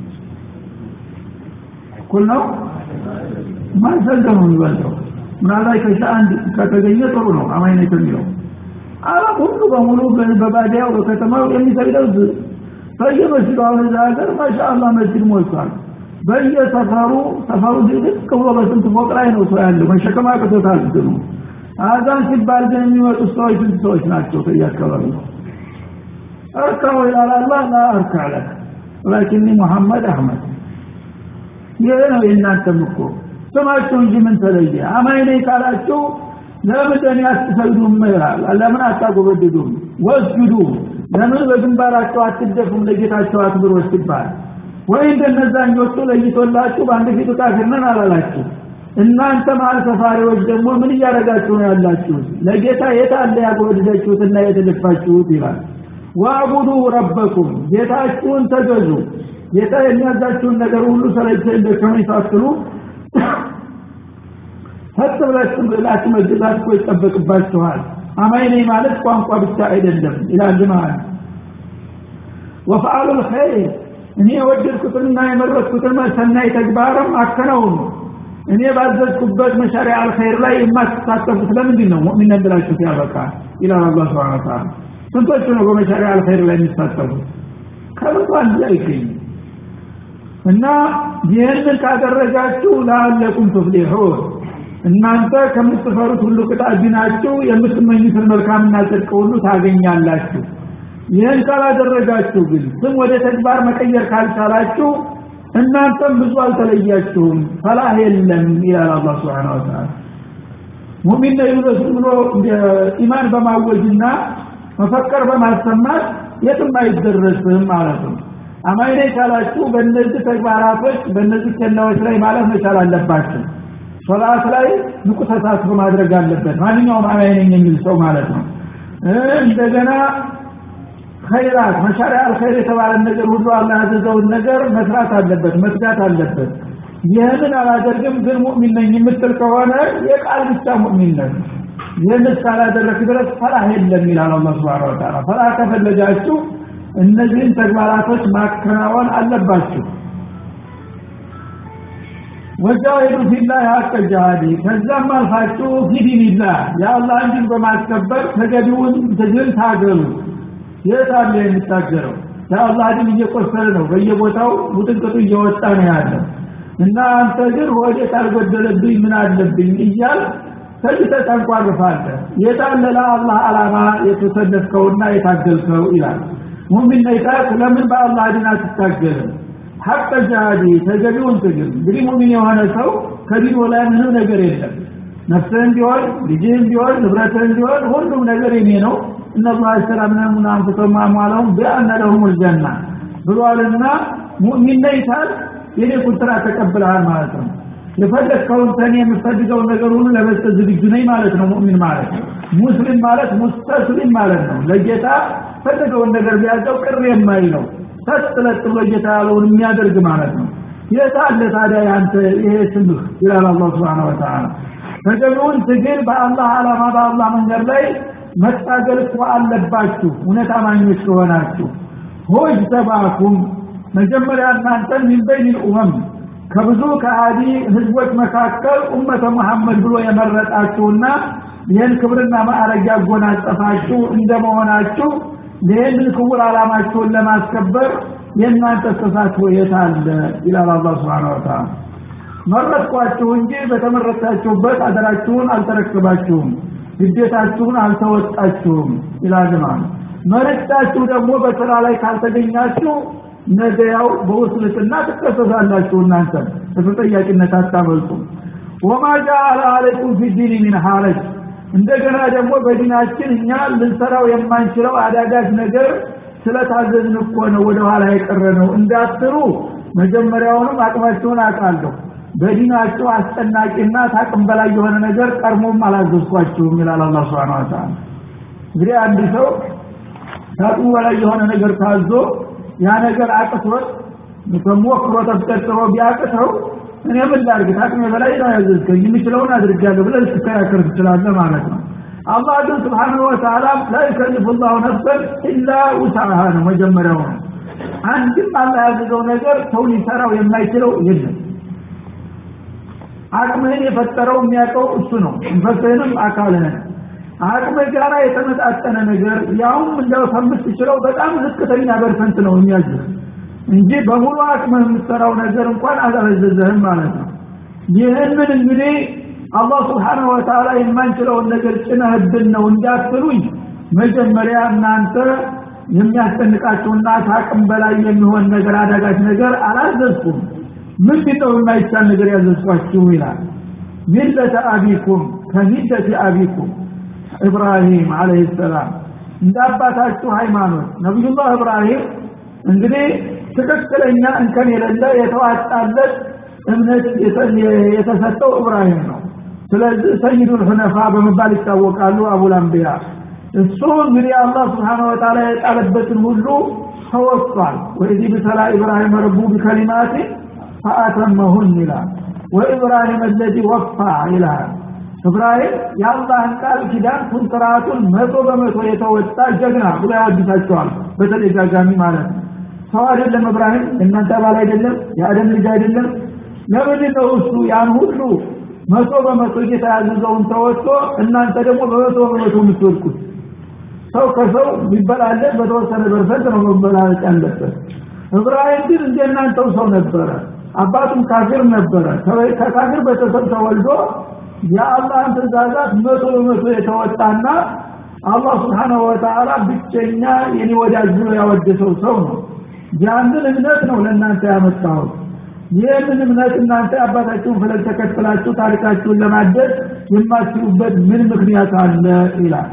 S1: እኩል ነው ማይሰግደው ነው የሚበልጠው ምናልባት ከሻ አንድ ከተገኘ ጥሩ ነው አማኝ ነኝ ከሚለው አለም ሁሉ በሙሉ በባዲያው በከተማው የሚሰግደው በየመስጊዱ አሁን እዛ ሀገር ማሻአላህ መስጊድ ሞልቷል በየሰፈሩ ሰፈሩ ዝቅ ብሎ በስንት ፎቅ ላይ ነው ሰው ያለው መሸከም አቅቶታል እንትኑ አዛን ሲባል ግን የሚመጡት ሰዎች ስንት ሰዎች ናቸው ከየአካባቢ እርካው ይላል አላህ ላ እርካ ለክ ወላኪኒ ሙሐመድ አህመድ ይህ ነው የእናንተም እኮ ስማችሁ እንጂ ምን ተለየ አማኝ ነኝ ካላችሁ ለምን አትሰግዱም ይላል ለምን አታጎበድዱም ወስጁዱ ለምን በግንባራቸው አትደፉም ለጌታቸው አክብሮ ሲባል ወይ እንደነዛኞቹ ለይቶላችሁ በአንድ ፊቱ ካፊር ነን አላላችሁ እናንተ መሀል ሰፋሪዎች ደግሞ ምን እያደረጋችሁ ነው ያላችሁት ለጌታ የት አለ ያጎበደዳችሁትና የተደፋችሁት ይላል ዋዕቡዱ ረበኩም ጌታችሁን ተገዙ ጌታ የሚያዛችሁን ነገር ሁሉ ሰለቸ እንደከመኝ ሳትሉ ፈጥ ብላችሁ ብላችሁ መገዛት እኮ ይጠበቅባችኋል አማኝ ነኝ ማለት ቋንቋ ብቻ አይደለም ይላል ማለት ወፈአሉ ልኸይር እኔ የወደድኩትንና የመረጥኩትን ሰናይ ተግባርም አከናውኑ እኔ ባዘዝኩበት መሻሪያ አልኸይር ላይ የማትሳተፉት ለምንድን ነው ሙእሚን ብላችሁ ሲያበቃ ይላል አላህ ስብሐነ ወተዓላ ስንቶቹ ነው በመሻሪያ አልኸይር ላይ የሚሳተፉት ከብዙ አንድ አይገኝም እና ይህንን ካደረጋችሁ ለአለኩም ትፍሊሑን እናንተ ከምትፈሩት ሁሉ ቅጣት ድናችሁ የምትመኙትን መልካምና ጽድቅ ሁሉ ታገኛላችሁ ይህን ካላደረጋችሁ ግን ስም ወደ ተግባር መቀየር ካልቻላችሁ እናንተም ብዙ አልተለያችሁም ፈላህ የለም ይላል አላህ Subhanahu Wa Ta'ala ሙእሚን ነው ይሉስ ብሎ ኢማን በማወጅና መፈከር በማሰማት የትም አይደረስም ማለት ነው አማኝ ነኝ ካላችሁ በእነዚህ ተግባራቶች በእነዚህ ኬላዎች ላይ ማለት መቻል አለባችሁ ሶላት ላይ ንቁ ተሳትፎ ማድረግ አለበት ማንኛውም አማኝ ነኝ የሚል ሰው ማለት ነው እንደገና ኸይራት መሻሪያ አልኸይር የተባለ ነገር ሁሉ አላህ ያዘዘውን ነገር መስራት አለበት መትጋት አለበት ይህንን አላደርግም ግን ሙእሚን ነኝ የምትል ከሆነ የቃል ብቻ ሙእሚን ነህ ይህን እስካላደረግ ድረስ ፈላህ የለም ይላል አላህ Subhanahu Wa Ta'ala ፈላህ ከፈለጋችሁ እነዚህን ተግባራቶች ማከናወን አለባችሁ ወጃሂዱ ፊላህ ሀቀ ጃሃዲ ከዛም አልፋችሁ ፊዲኒላህ የአላህ እንዲን በማስከበር ተገቢውን ትግል ታገሉ የት አለ የሚታገረው የአላህ ድን እየቆሰለ ነው በየቦታው ውጥንቅጡ እየወጣ ነው ያለው እና አንተ ግን ወደ ካልጎደለብኝ ምን አለብኝ እያል ተጅተህ ታንቋርፋለህ የታለ ለአላህ አላማ የተሰለፍከውና የታገልከው ይላል ሙሚን ነይታት ለምን በአላህ ድን አትታገልም ሐቀ ጃሃዲ ተገቢውን ትግል እንግዲህ ሙሚን የሆነ ሰው ከዲኑ ላይ ምንም ነገር የለም ነፍስህም ቢሆን ልጅህም ቢሆን ንብረትህም ቢሆን ሁሉም ነገር የኔ ነው እነላህ አሽተራ ምናምን አንፍሰውም አሟለውም ቢአነ ለሁም ልጀና ብሏልና ሙእሚን ነይታል የኔ ቁጥራ ተቀብለሃል ማለት ነው የፈለግከውን ተኔ የምፈልገውን ነገር ሁሉ ለመስጠት ዝግጁ ነኝ ማለት ነው ሙእሚን ማለት ሙስሊም ማለት ሙስተስሊም ማለት ነው ለጌታ ፈለገውን ነገር ቢያዘው ቅር የማይለው ሰጥለጥ ብሎ ጌታ ያለውን የሚያደርግ ማለት ነው የት አለ ታዲያ ያንተ ይሄ ስምህ ይላል አላህ ስብሓን ወተዓላ ተገቢውን ትግል በአላህ ዓላማ በአላህ መንገድ ላይ መታገል እኮ አለባችሁ እውነት አማኞች ከሆናችሁ ሆጅ ተባኩም መጀመሪያ እናንተን ሚን በይን ኡመም ከብዙ ከአዲ ህዝቦች መካከል ኡመተ መሐመድ ብሎ የመረጣችሁና ይህን ክብርና ማዕረግ ያጎናጸፋችሁ እንደመሆናችሁ ይህንን ክቡር ዓላማችሁን ለማስከበር የእናንተ ተሳትፎ የት አለ ይላል አላህ ስብሓን ወተዓላ መረጥኳችሁ እንጂ በተመረጣችሁበት አደራችሁን አልተረከባችሁም ግዴታችሁን አልተወጣችሁም ይላል ማለት መረጣችሁ ደግሞ በስራ ላይ ካልተገኛችሁ ነገ ያው በውስልትና ትከሰሳላችሁ እናንተ ተጠያቂነት አታመልጡም ወማ ጃአለ አለይኩም ፊ ዲን ሚን ሐረጅ እንደገና ደግሞ በዲናችን እኛ ልንሰራው የማንችለው አዳጋች ነገር ስለታዘዝን እኮ ነው ወደ ኋላ የቀረ ነው እንዳትሩ መጀመሪያውንም አቅማችሁን አውቃለሁ በዲናችሁ አስጨናቂና ታቅም በላይ የሆነ ነገር ቀድሞም አላዘዝኳችሁም ይላል አላ ስብን ወተላ እንግዲህ አንድ ሰው ታቅሙ በላይ የሆነ ነገር ታዞ ያ ነገር አቅቶት ተሞክሮ ተፍቀጥሮ ቢያቅተው እኔ ምን ላድርግ ታቅሜ በላይ ነው ያዘዝከኝ የምችለውን አድርጋለሁ ብለህ ልትከራከር ትችላለህ ማለት ነው አላህ ግን ስብሓንሁ ወተዓላ ላ ዩከልፍ ላሁ ነፍሰን ኢላ ውስዓሃ ነው መጀመሪያው ነው አንድም አላህ ያዘዘው ነገር ሰው ሊሰራው የማይችለው የለም አቅምህን የፈጠረው የሚያውቀው እሱ ነው መንፈስህንም አካልህን አቅምህ ጋራ የተመጣጠነ ነገር ያውም እንደው ከምትችለው በጣም ዝቅተኛ ፐርሰንት ነው የሚያዝህ እንጂ በሙሉ አቅምህ የምትሰራው ነገር እንኳን አላዘዘህም ማለት ነው ይህንን እንግዲህ አላህ ስብሓንሁ ወተዓላ የማንችለውን ነገር ጭነህብን ነው እንዳትሉኝ መጀመሪያ እናንተ የሚያስጨንቃችሁና ታቅም በላይ የሚሆን ነገር አዳጋች ነገር አላዘዝኩም ምንድን ነው የማይቻል ነገር ያዘዝኳችሁ ይላል ሚለተ አቢኩም ከሚለተ አቢኩም ኢብራሂም አለህ ሰላም እንደ አባታችሁ ሃይማኖት ነቢዩላህ ኢብራሂም እንግዲህ ትክክለኛ እንከን የሌለ የተዋጣለት እምነት የተሰጠው ኢብራሂም ነው ስለዚህ ሰይዱል ሁነፋ በመባል ይታወቃሉ አቡል አንቢያ እሱ እንግዲህ አላህ ስብሓን ወተዓላ የጣለበትን ሁሉ ተወጥቷል ወኢዚ ብተላ ኢብራሂም ረቡ ቢከሊማት ፈአተመሁን ይላል ወኢብራሂም አለዚ ወፋ ይላል እብራሂም የአላህን ቃል ኪዳን ኩንትራቱን መቶ በመቶ የተወጣ ጀግና ብሎ ያድሳቸዋል በተደጋጋሚ ማለት ነው ሰው አይደለም እብራሂም እናንተ አባል አይደለም የአደም ልጅ አይደለም ለምንድን ነው እሱ ያን ሁሉ መቶ በመቶ ጌታ ያዘዘውን ተወጥቶ እናንተ ደግሞ በመቶ በመቶ የምትወድቁት ሰው ከሰው ቢበላለት በተወሰነ ፐርሰንት ነው መበላለጥ ያለበት እብራሂም ግን እንደ እናንተው ሰው ነበረ አባቱም ካፊር ነበረ ከካፊር ቤተሰብ ተወልዶ የአላህን ትእዛዛት መቶ በመቶ የተወጣና አላህ ስብሓናሁ ወተዓላ ብቸኛ የኔ ወዳጅ ብሎ ያወደሰው ሰው ነው ያንን እምነት ነው ለእናንተ ያመጣሁት ይህንን እምነት እናንተ አባታችሁን ፈለግ ተከትላችሁ ታሪካችሁን ለማደስ የማትችሉበት ምን ምክንያት አለ ይላል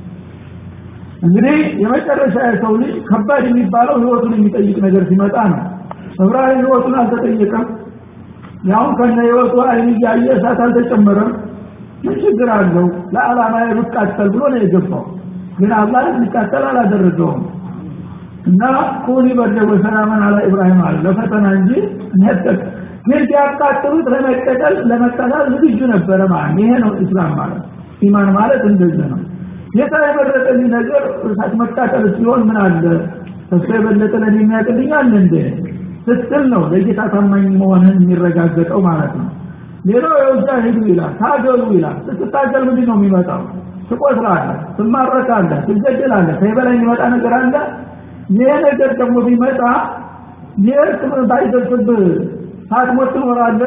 S1: እንግዲህ የመጨረሻ የሰው ልጅ ከባድ የሚባለው ህይወቱን የሚጠይቅ ነገር ሲመጣ ነው እብራሂም ህይወቱን አልተጠየቀም ያሁን ከነ ህይወቱ አይን እያየ እሳት አልተጨመረም ምን ችግር አለው ለዓላማ ብቃጠል ብሎ ነው የገባው ግን አላህ ሊቃጠል አላደረገውም እና ኩኒ በርደ ወሰላመን አላ ኢብራሂም አለ ለፈተና እንጂ ነጠቅ ግን ሲያቃጥሉት ለመቀጠል ለመቀጠል ዝግጁ ነበረ ማለት ይሄ ነው እስላም ማለት ኢማን ማለት እንደዚህ ነው ጌታ የመረጠልኝ ነገር እሳት መቃጠል ሲሆን ምን አለ እሱ የበለጠ ለኔ የሚያቅልኛል እንደ ስትል ነው ለጌታ ታማኝ መሆንህን የሚረጋገጠው ማለት ነው ሌላው የውዛ ሂዱ ይላል ታገሉ ይላል ስትታገል ምንድን ነው የሚመጣው ትቆስላለህ ትማረካለህ ትገደላለህ ከዚህ በላይ የሚመጣ ነገር አለ ይሄ ነገር ደግሞ ቢመጣ የእርስ ባይደርስብህ ሳትሞት ትኖራለህ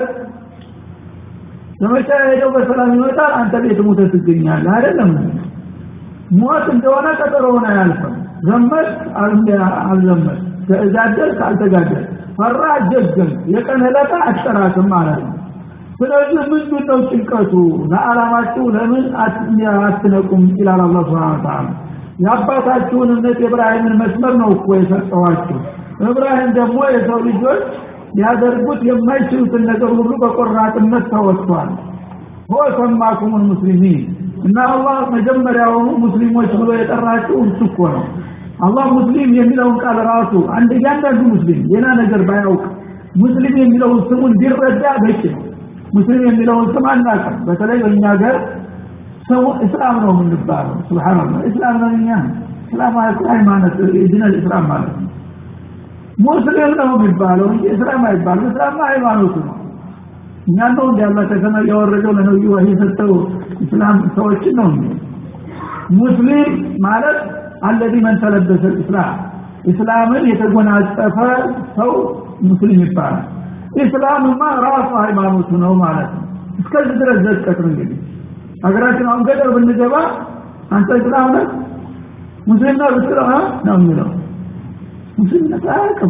S1: ዘመቻ ሄደው በሰላም ይመጣል አንተ ቤት ሞተ ትገኛለህ አይደለም ሞት እንደሆነ ቀጠሮውን አያልፍም ዘመት አልዘመት ተጋደል ካልተጋደል ፈራ ጀገም የቀን ዕለታ አትጠራትም ማለት ነው ስለዚህ ምንድን ነው ጭንቀቱ ለዓላማችሁ ለምን አትነቁም ይላል አላ ስብን ተላ የአባታችሁን እምነት የእብራሂምን መስመር ነው እኮ የሰጠኋችሁ እብራሂም ደግሞ የሰው ልጆች ሊያደርጉት የማይችሉትን ነገር ሁሉ በቆራጥነት ተወጥቷል ሆ ሰማኩሙን ሙስሊሚን እና አላህ መጀመሪያውኑ ሙስሊሞች ብሎ የጠራችሁ እሱ እኮ ነው አላህ ሙስሊም የሚለውን ቃል ራሱ አንድ እያንዳንዱ ሙስሊም ሌላ ነገር ባያውቅ ሙስሊም የሚለውን ስሙን ቢረዳ በቂ ነው ሙስሊም የሚለውን ስም አናውቅም በተለይ በእኛ ሀገር ሰው እስላም ነው የምንባለው ስብሓንላህ እስላም ነው እኛ እስላም ማለት ሃይማኖት ዲነል እስላም ማለት ነው ሙስሊም ነው የሚባለው እንጂ እስላም አይባልም እስላም ሃይማኖቱ ነው እኛ ነው እንዲ ያላ ከሰማይ ያወረደው ለነብዩ ወህይ የሰጠው እስላም ሰዎችን ነው እንጂ ሙስሊም ማለት አለዚ መን ተለበሰ እስላም እስላምን የተጎናጸፈ ሰው ሙስሊም ይባላል ኢስላምማ ራሱ ሃይማኖቱ ነው ማለት ነው እስከዚህ ድረስ ዘቀት ነው እንግዲህ ሀገራችን አሁን ገጠር ብንገባ አንተ እስላም ነህ ሙስሊም ነህ ብትለው ነው የሚለው ሙስሊምነት አያውቅም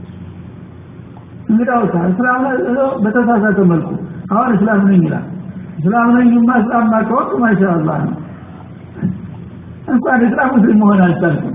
S1: እንግዳውሳ እስላም በተሳሳተ መልኩ አሁን እስላም ነኝ ይላል እስላም ነኝማ እስላምማ ከወቅ ማሻአላ ነው እንኳን እስላም ሙስሊም መሆን አልቻልኩም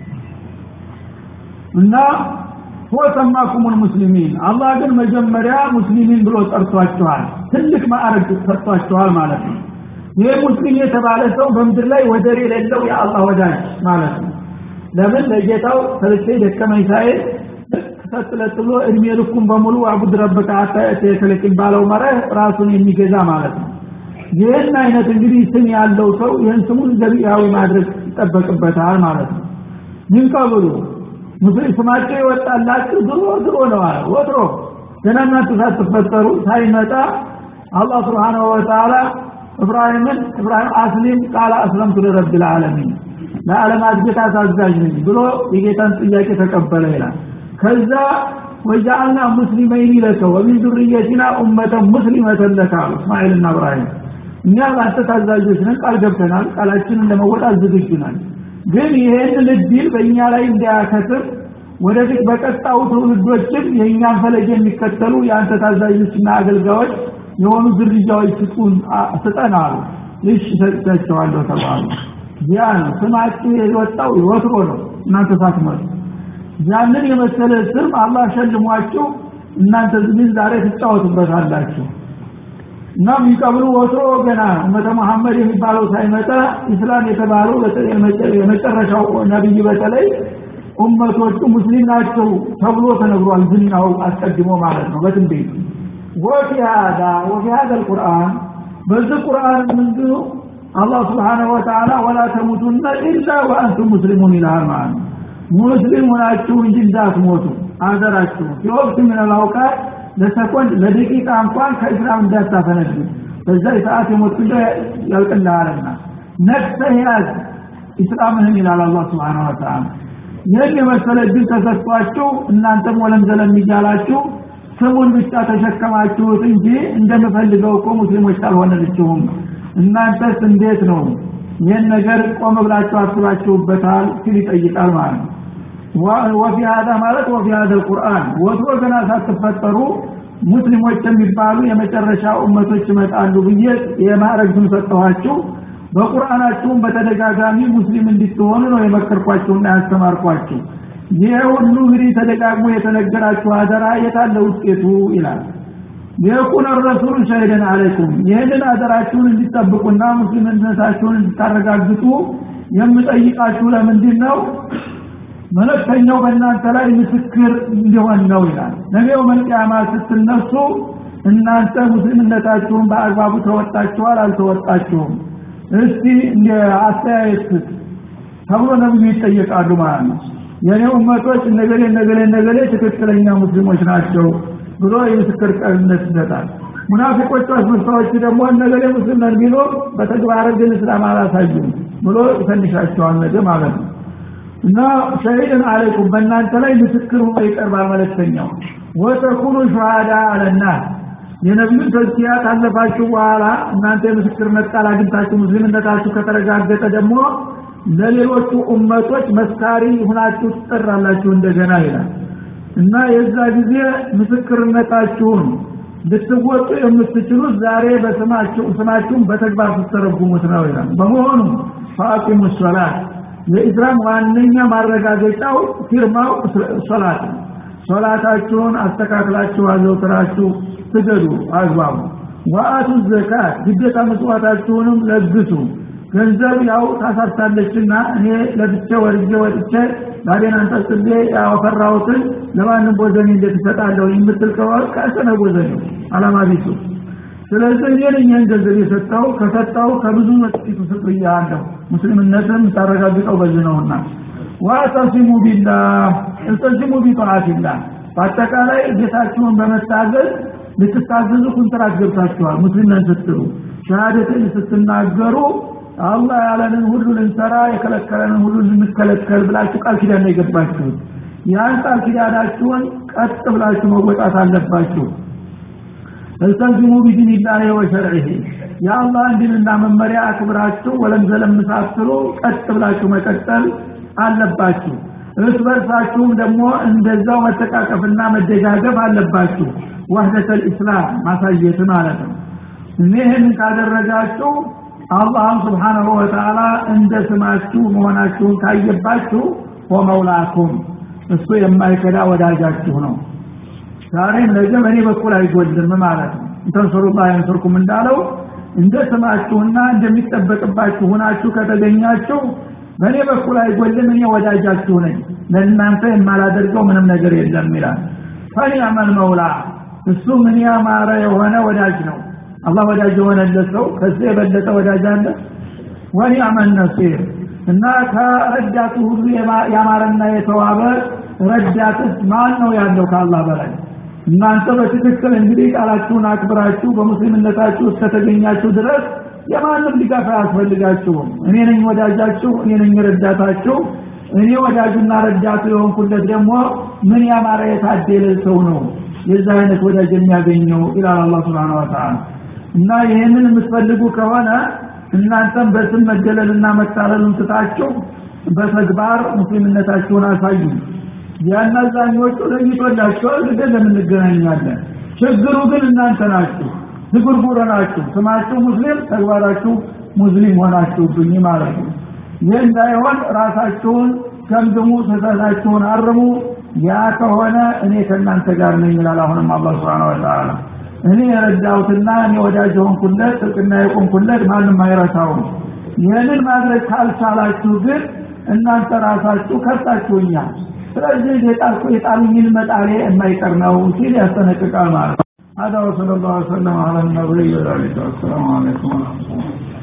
S1: እና ሁወ ሰማኩሙል ሙስሊሚን አላህ ግን መጀመሪያ ሙስሊሚን ብሎ ጠርቷቸዋል ትልቅ ማዕረግ ሰጥቷቸዋል ማለት ነው ይህ ሙስሊም የተባለ ሰው በምድር ላይ ወደር የሌለው የአላህ ወዳጅ ማለት ነው ለምን ለጌታው ሰልቼ ደከመኝ ሳይል ተሰጥለት ብሎ እድሜ ልኩን በሙሉ አቡድ ረበከ አታ የተለቅን ባለው መርህ ራሱን የሚገዛ ማለት ነው ይህን አይነት እንግዲህ ስም ያለው ሰው ይህን ስሙን ዘቢያዊ ማድረግ ይጠበቅበታል ማለት ነው ምን ቀብሉ ሙስሊም ስማቸው ይወጣላችሁ ድሮ ድሮ ነው አለ ወትሮ ገና እናንተ ሳትፈጠሩ ሳይመጣ አላህ ስብሓንሁ ወተዓላ እብራሂምን እብራሂም አስሊም ቃለ አስለምቱ ለረብል ዓለሚን ለዓለማት ጌታ ታዛዥ ነኝ ብሎ የጌታን ጥያቄ ተቀበለ ይላል ከዛ ወጃአልና ሙስሊመይን ለከ ወሚን ዱርየቲና ኡመተን ሙስሊመተን ለከ አሉ እስማኤልና እብራሂም እኛ ለአንተ ታዛዦች ነን ቃል ገብተናል ቃላችንን ለመወጣት ዝግጁ ነን ግን ይሄንን እድል በእኛ ላይ እንዳያከስር ወደፊት በቀጣው ትውልዶችም የእኛን ፈለግ የሚከተሉ የአንተ ታዛዦችና አገልጋዮች የሆኑ ዝርያዎች ስጡን ስጠን አሉ እሺ ሰጥቻቸዋለሁ ተባሉ ያ ነው ስማችሁ የወጣው ወትሮ ነው እናንተ ሳትመጡ ያንን የመሰለ ስም አላህ ሸልሟችሁ እናንተ ግን ዛሬ ትጫወቱበታላችሁ እና የሚቀብሉ ወትሮ ገና እመተ መሐመድ የሚባለው ሳይመጣ ኢስላም የተባለው የመጨረሻው ነቢይ በተለይ ኡመቶቹ ሙስሊም ናቸው ተብሎ ተነግሯል ዝናው አስቀድሞ ማለት ነው በትንቤቱ ወፊ ሀዳ ወፊ ሀዳ ልቁርአን በዚህ ቁርአን ምንድኑ አላህ ስብሓንሁ ወተዓላ ወላ ተሙቱነ ኢላ ወአንቱም ሙስሊሙን ይልሃል ማለት ነው ሙስሊም ሆናችሁ እንጂ እንዳትሞቱ አደራችሁ ሲወቅት ምን አውቃት ለሰኮንድ ለደቂቃ እንኳን ከእስላም እንዳታፈነዱ በዛ ሰዓት የሞት እንደ ያልቅልሃልና ነቅሰህ ያዝ ኢስላምህን ይላል አላህ ስብሓን ወተዓላ ይህን የመሰለ እድል ተሰጥቷችሁ እናንተም ወለም ዘለም እያላችሁ ስሙን ብቻ ተሸከማችሁት እንጂ እንደምፈልገው እኮ ሙስሊሞች አልሆነልችሁም እናንተስ እንዴት ነው ይህን ነገር ቆም ብላችሁ አስባችሁበታል ሲል ይጠይቃል ማለት ነው ወፊ ሀዳ ማለት ወፊ ሀደ ቁርአን ወትሮ ገና ሳትፈጠሩ ሙስሊሞች የሚባሉ የመጨረሻ ኡመቶች ይመጣሉ ብዬ የማዕረግ ስም ሰጠኋችሁ በቁርአናችሁም በተደጋጋሚ ሙስሊም እንድትሆኑ ነው የመከርኳችሁና ያስተማርኳችሁ ይህ ሁሉ እንግዲህ ተደጋግሞ የተነገራችሁ አደራ የታለ ውጤቱ ይላል የኩነ ረሱሉ ሸሂደን አለይኩም ይህንን አደራችሁን እንዲጠብቁና ሙስሊምነታችሁን እንድታረጋግጡ የምጠይቃችሁ ለምንድን ነው መለክተኛው በእናንተ ላይ ምስክር እንዲሆን ነው ይላል ነገው መልቅያማ ስትነሱ እናንተ ሙስሊምነታችሁን በአግባቡ ተወጣችኋል አልተወጣችሁም እስቲ እንደ አስተያየት ተብሎ ነብዩ ይጠየቃሉ ማለት ነው የኔ ኡመቶች እነገሌ እነገሌ እነገሌ ትክክለኛ ሙስሊሞች ናቸው ብሎ የምስክር ቃልነት ይሰጣል ሙናፊቆቹ አስመሳዮች ደግሞ እነገሌ ሙስሊም ነን ቢሉ በተግባር ግን እስላም አላሳዩም ብሎ ይፈንሻቸዋል ነገ ማለት ነው እና ሸሂድን አለይኩም በእናንተ ላይ ምስክር ሆኖ ይቀርባል መለክተኛው ወተኩኑ ሸሃዳ አለናስ የነቢዩን ተዝኪያ ካለፋችሁ በኋላ እናንተ የምስክርነት ቃል አግኝታችሁ ሙስሊምነታችሁ ከተረጋገጠ ደግሞ ለሌሎቹ ኡመቶች መስካሪ ሁናችሁ ትጠራላችሁ እንደገና ይላል እና የዛ ጊዜ ምስክርነታችሁን ልትወጡ የምትችሉት ዛሬ በስማችሁ ስማችሁን በተግባር ስትተረጉሙት ነው ይላል በመሆኑ ፈአቂሙ ሶላት የኢስላም ዋነኛ ማረጋገጫው ፊርማው ሶላት ነው ሶላታችሁን አስተካክላችሁ አዘውትራችሁ ስገዱ አግባቡ ወአቱ ዘካት ግዴታ መስዋዕታችሁንም ለግሱ ገንዘብ ያው ታሳርታለችና እኔ ለብቻ ወርጄ ወጥቼ ባዴን አንጠልጥሌ ያፈራሁትን ለማንም ቦዘኔ እንዴት እሰጣለሁ የምትል ከሆነ ከእሰነ ቦዘኔ አላማ ቢሱ ስለዚህ እኔ ነኝ ይህን ገንዘብ የሰጠው ከሰጠው ከብዙ መጥቂቱ ስጥ ብያለሁ ሙስሊምነትን ታረጋግጠው በዚህ ነውና ዋተሲሙ ቢላህ እልተሲሙ ቢጣዓቲላህ በአጠቃላይ ጌታችሁን በመታዘዝ ልትታዘዙ ኩንትራት ገብታችኋል ሙስሊም ነን ስትሉ ሸሃደትን ስትናገሩ አላህ ያለንን ሁሉ ልንሰራ የከለከለንን ሁሉ ልንከለከል ብላችሁ ቃል ኪዳን ነው የገባችሁት ያን ቃል ኪዳናችሁን ቀጥ ብላችሁ መወጣት አለባችሁ እልተዚሙ ቢዲኒላህ ወሸርዒህ የአላህን ዲንና መመሪያ አክብራችሁ ወለም ዘለም ሳትሉ ቀጥ ብላችሁ መቀጠል አለባችሁ እርስ በርሳችሁም ደግሞ እንደዛው መተቃቀፍና መደጋገፍ አለባችሁ ወህደተል ኢስላም ማሳየት ማለት ነው እኔ ይህንን ካደረጋችሁ አላህም ስብሓናሁ ወተዓላ እንደ ስማችሁ መሆናችሁን ካየባችሁ ወመውላኩም እሱ የማይከዳ ወዳጃችሁ ነው ዛሬም ነገ በእኔ በኩል አይጎልም ማለት ነው እንተንሰሩላህ የንስርኩም እንዳለው እንደ ስማችሁና እንደሚጠበቅባችሁ ሁናችሁ ከተገኛችሁ በእኔ በኩል አይጎልም እኔ ወዳጃችሁ ነኝ ለእናንተ የማላደርገው ምንም ነገር የለም ይላል ፈኒዕመል መውላ እሱ ምን ያማረ የሆነ ወዳጅ ነው አላህ ወዳጅ የሆነለት ሰው ከዚህ የበለጠ ወዳጅ አለ ወኒዕመል ነሲር እና ከረዳቱ ሁሉ ያማረና የተዋበ ረዳትስ ማን ነው ያለው ከአላህ በላይ እናንተ በትክክል እንግዲህ ቃላችሁን አክብራችሁ በሙስሊምነታችሁ እስከተገኛችሁ ድረስ የማንም ድጋፍ አያስፈልጋችሁም እኔ ነኝ ወዳጃችሁ እኔ ነኝ ረዳታችሁ እኔ ወዳጁና ረዳቱ የሆንኩለት ደግሞ ምን ያማረ የታደለ ሰው ነው የዛ አይነት ወዳጅ የሚያገኘው ይላል አላህ Subhanahu Wa Ta'ala እና ይህንን የምትፈልጉ ከሆነ እናንተም በስም መገለልና መታለሉን ትታችሁ በተግባር ሙስሊምነታችሁን አሳዩ ያናዛኞቹ ለይቶላቸዋል ግደን ለምንገናኛለን ችግሩ ግን እናንተ ናችሁ ዝጉርጉር ናችሁ ስማችሁ ሙስሊም ተግባራችሁ ሙስሊም ሆናችሁብኝ ማለት ነው ይህ እንዳይሆን ራሳችሁን ገምግሙ ስህተታችሁን አርሙ ያ ከሆነ እኔ ከእናንተ ጋር ነኝ ይላል አሁንም አላህ Subhanahu Wa Ta'ala እኔ የረዳሁትና እኔ ወዳጅ የሆንኩለት ጥቅና የቆምኩለት ማንም አይረሳውም ይህንን ማድረግ ካልቻላችሁ ግን እናንተ ራሳችሁ ከሳችሁኛል ስለዚህ የጣልኩ የጣሉኝን መጣሌ የማይቀር ነው ሲል ያስጠነቅቃል ማለት ነው هذا وصلى الله وسلم على النبي وعلى اله والسلام عليكم ورحمه الله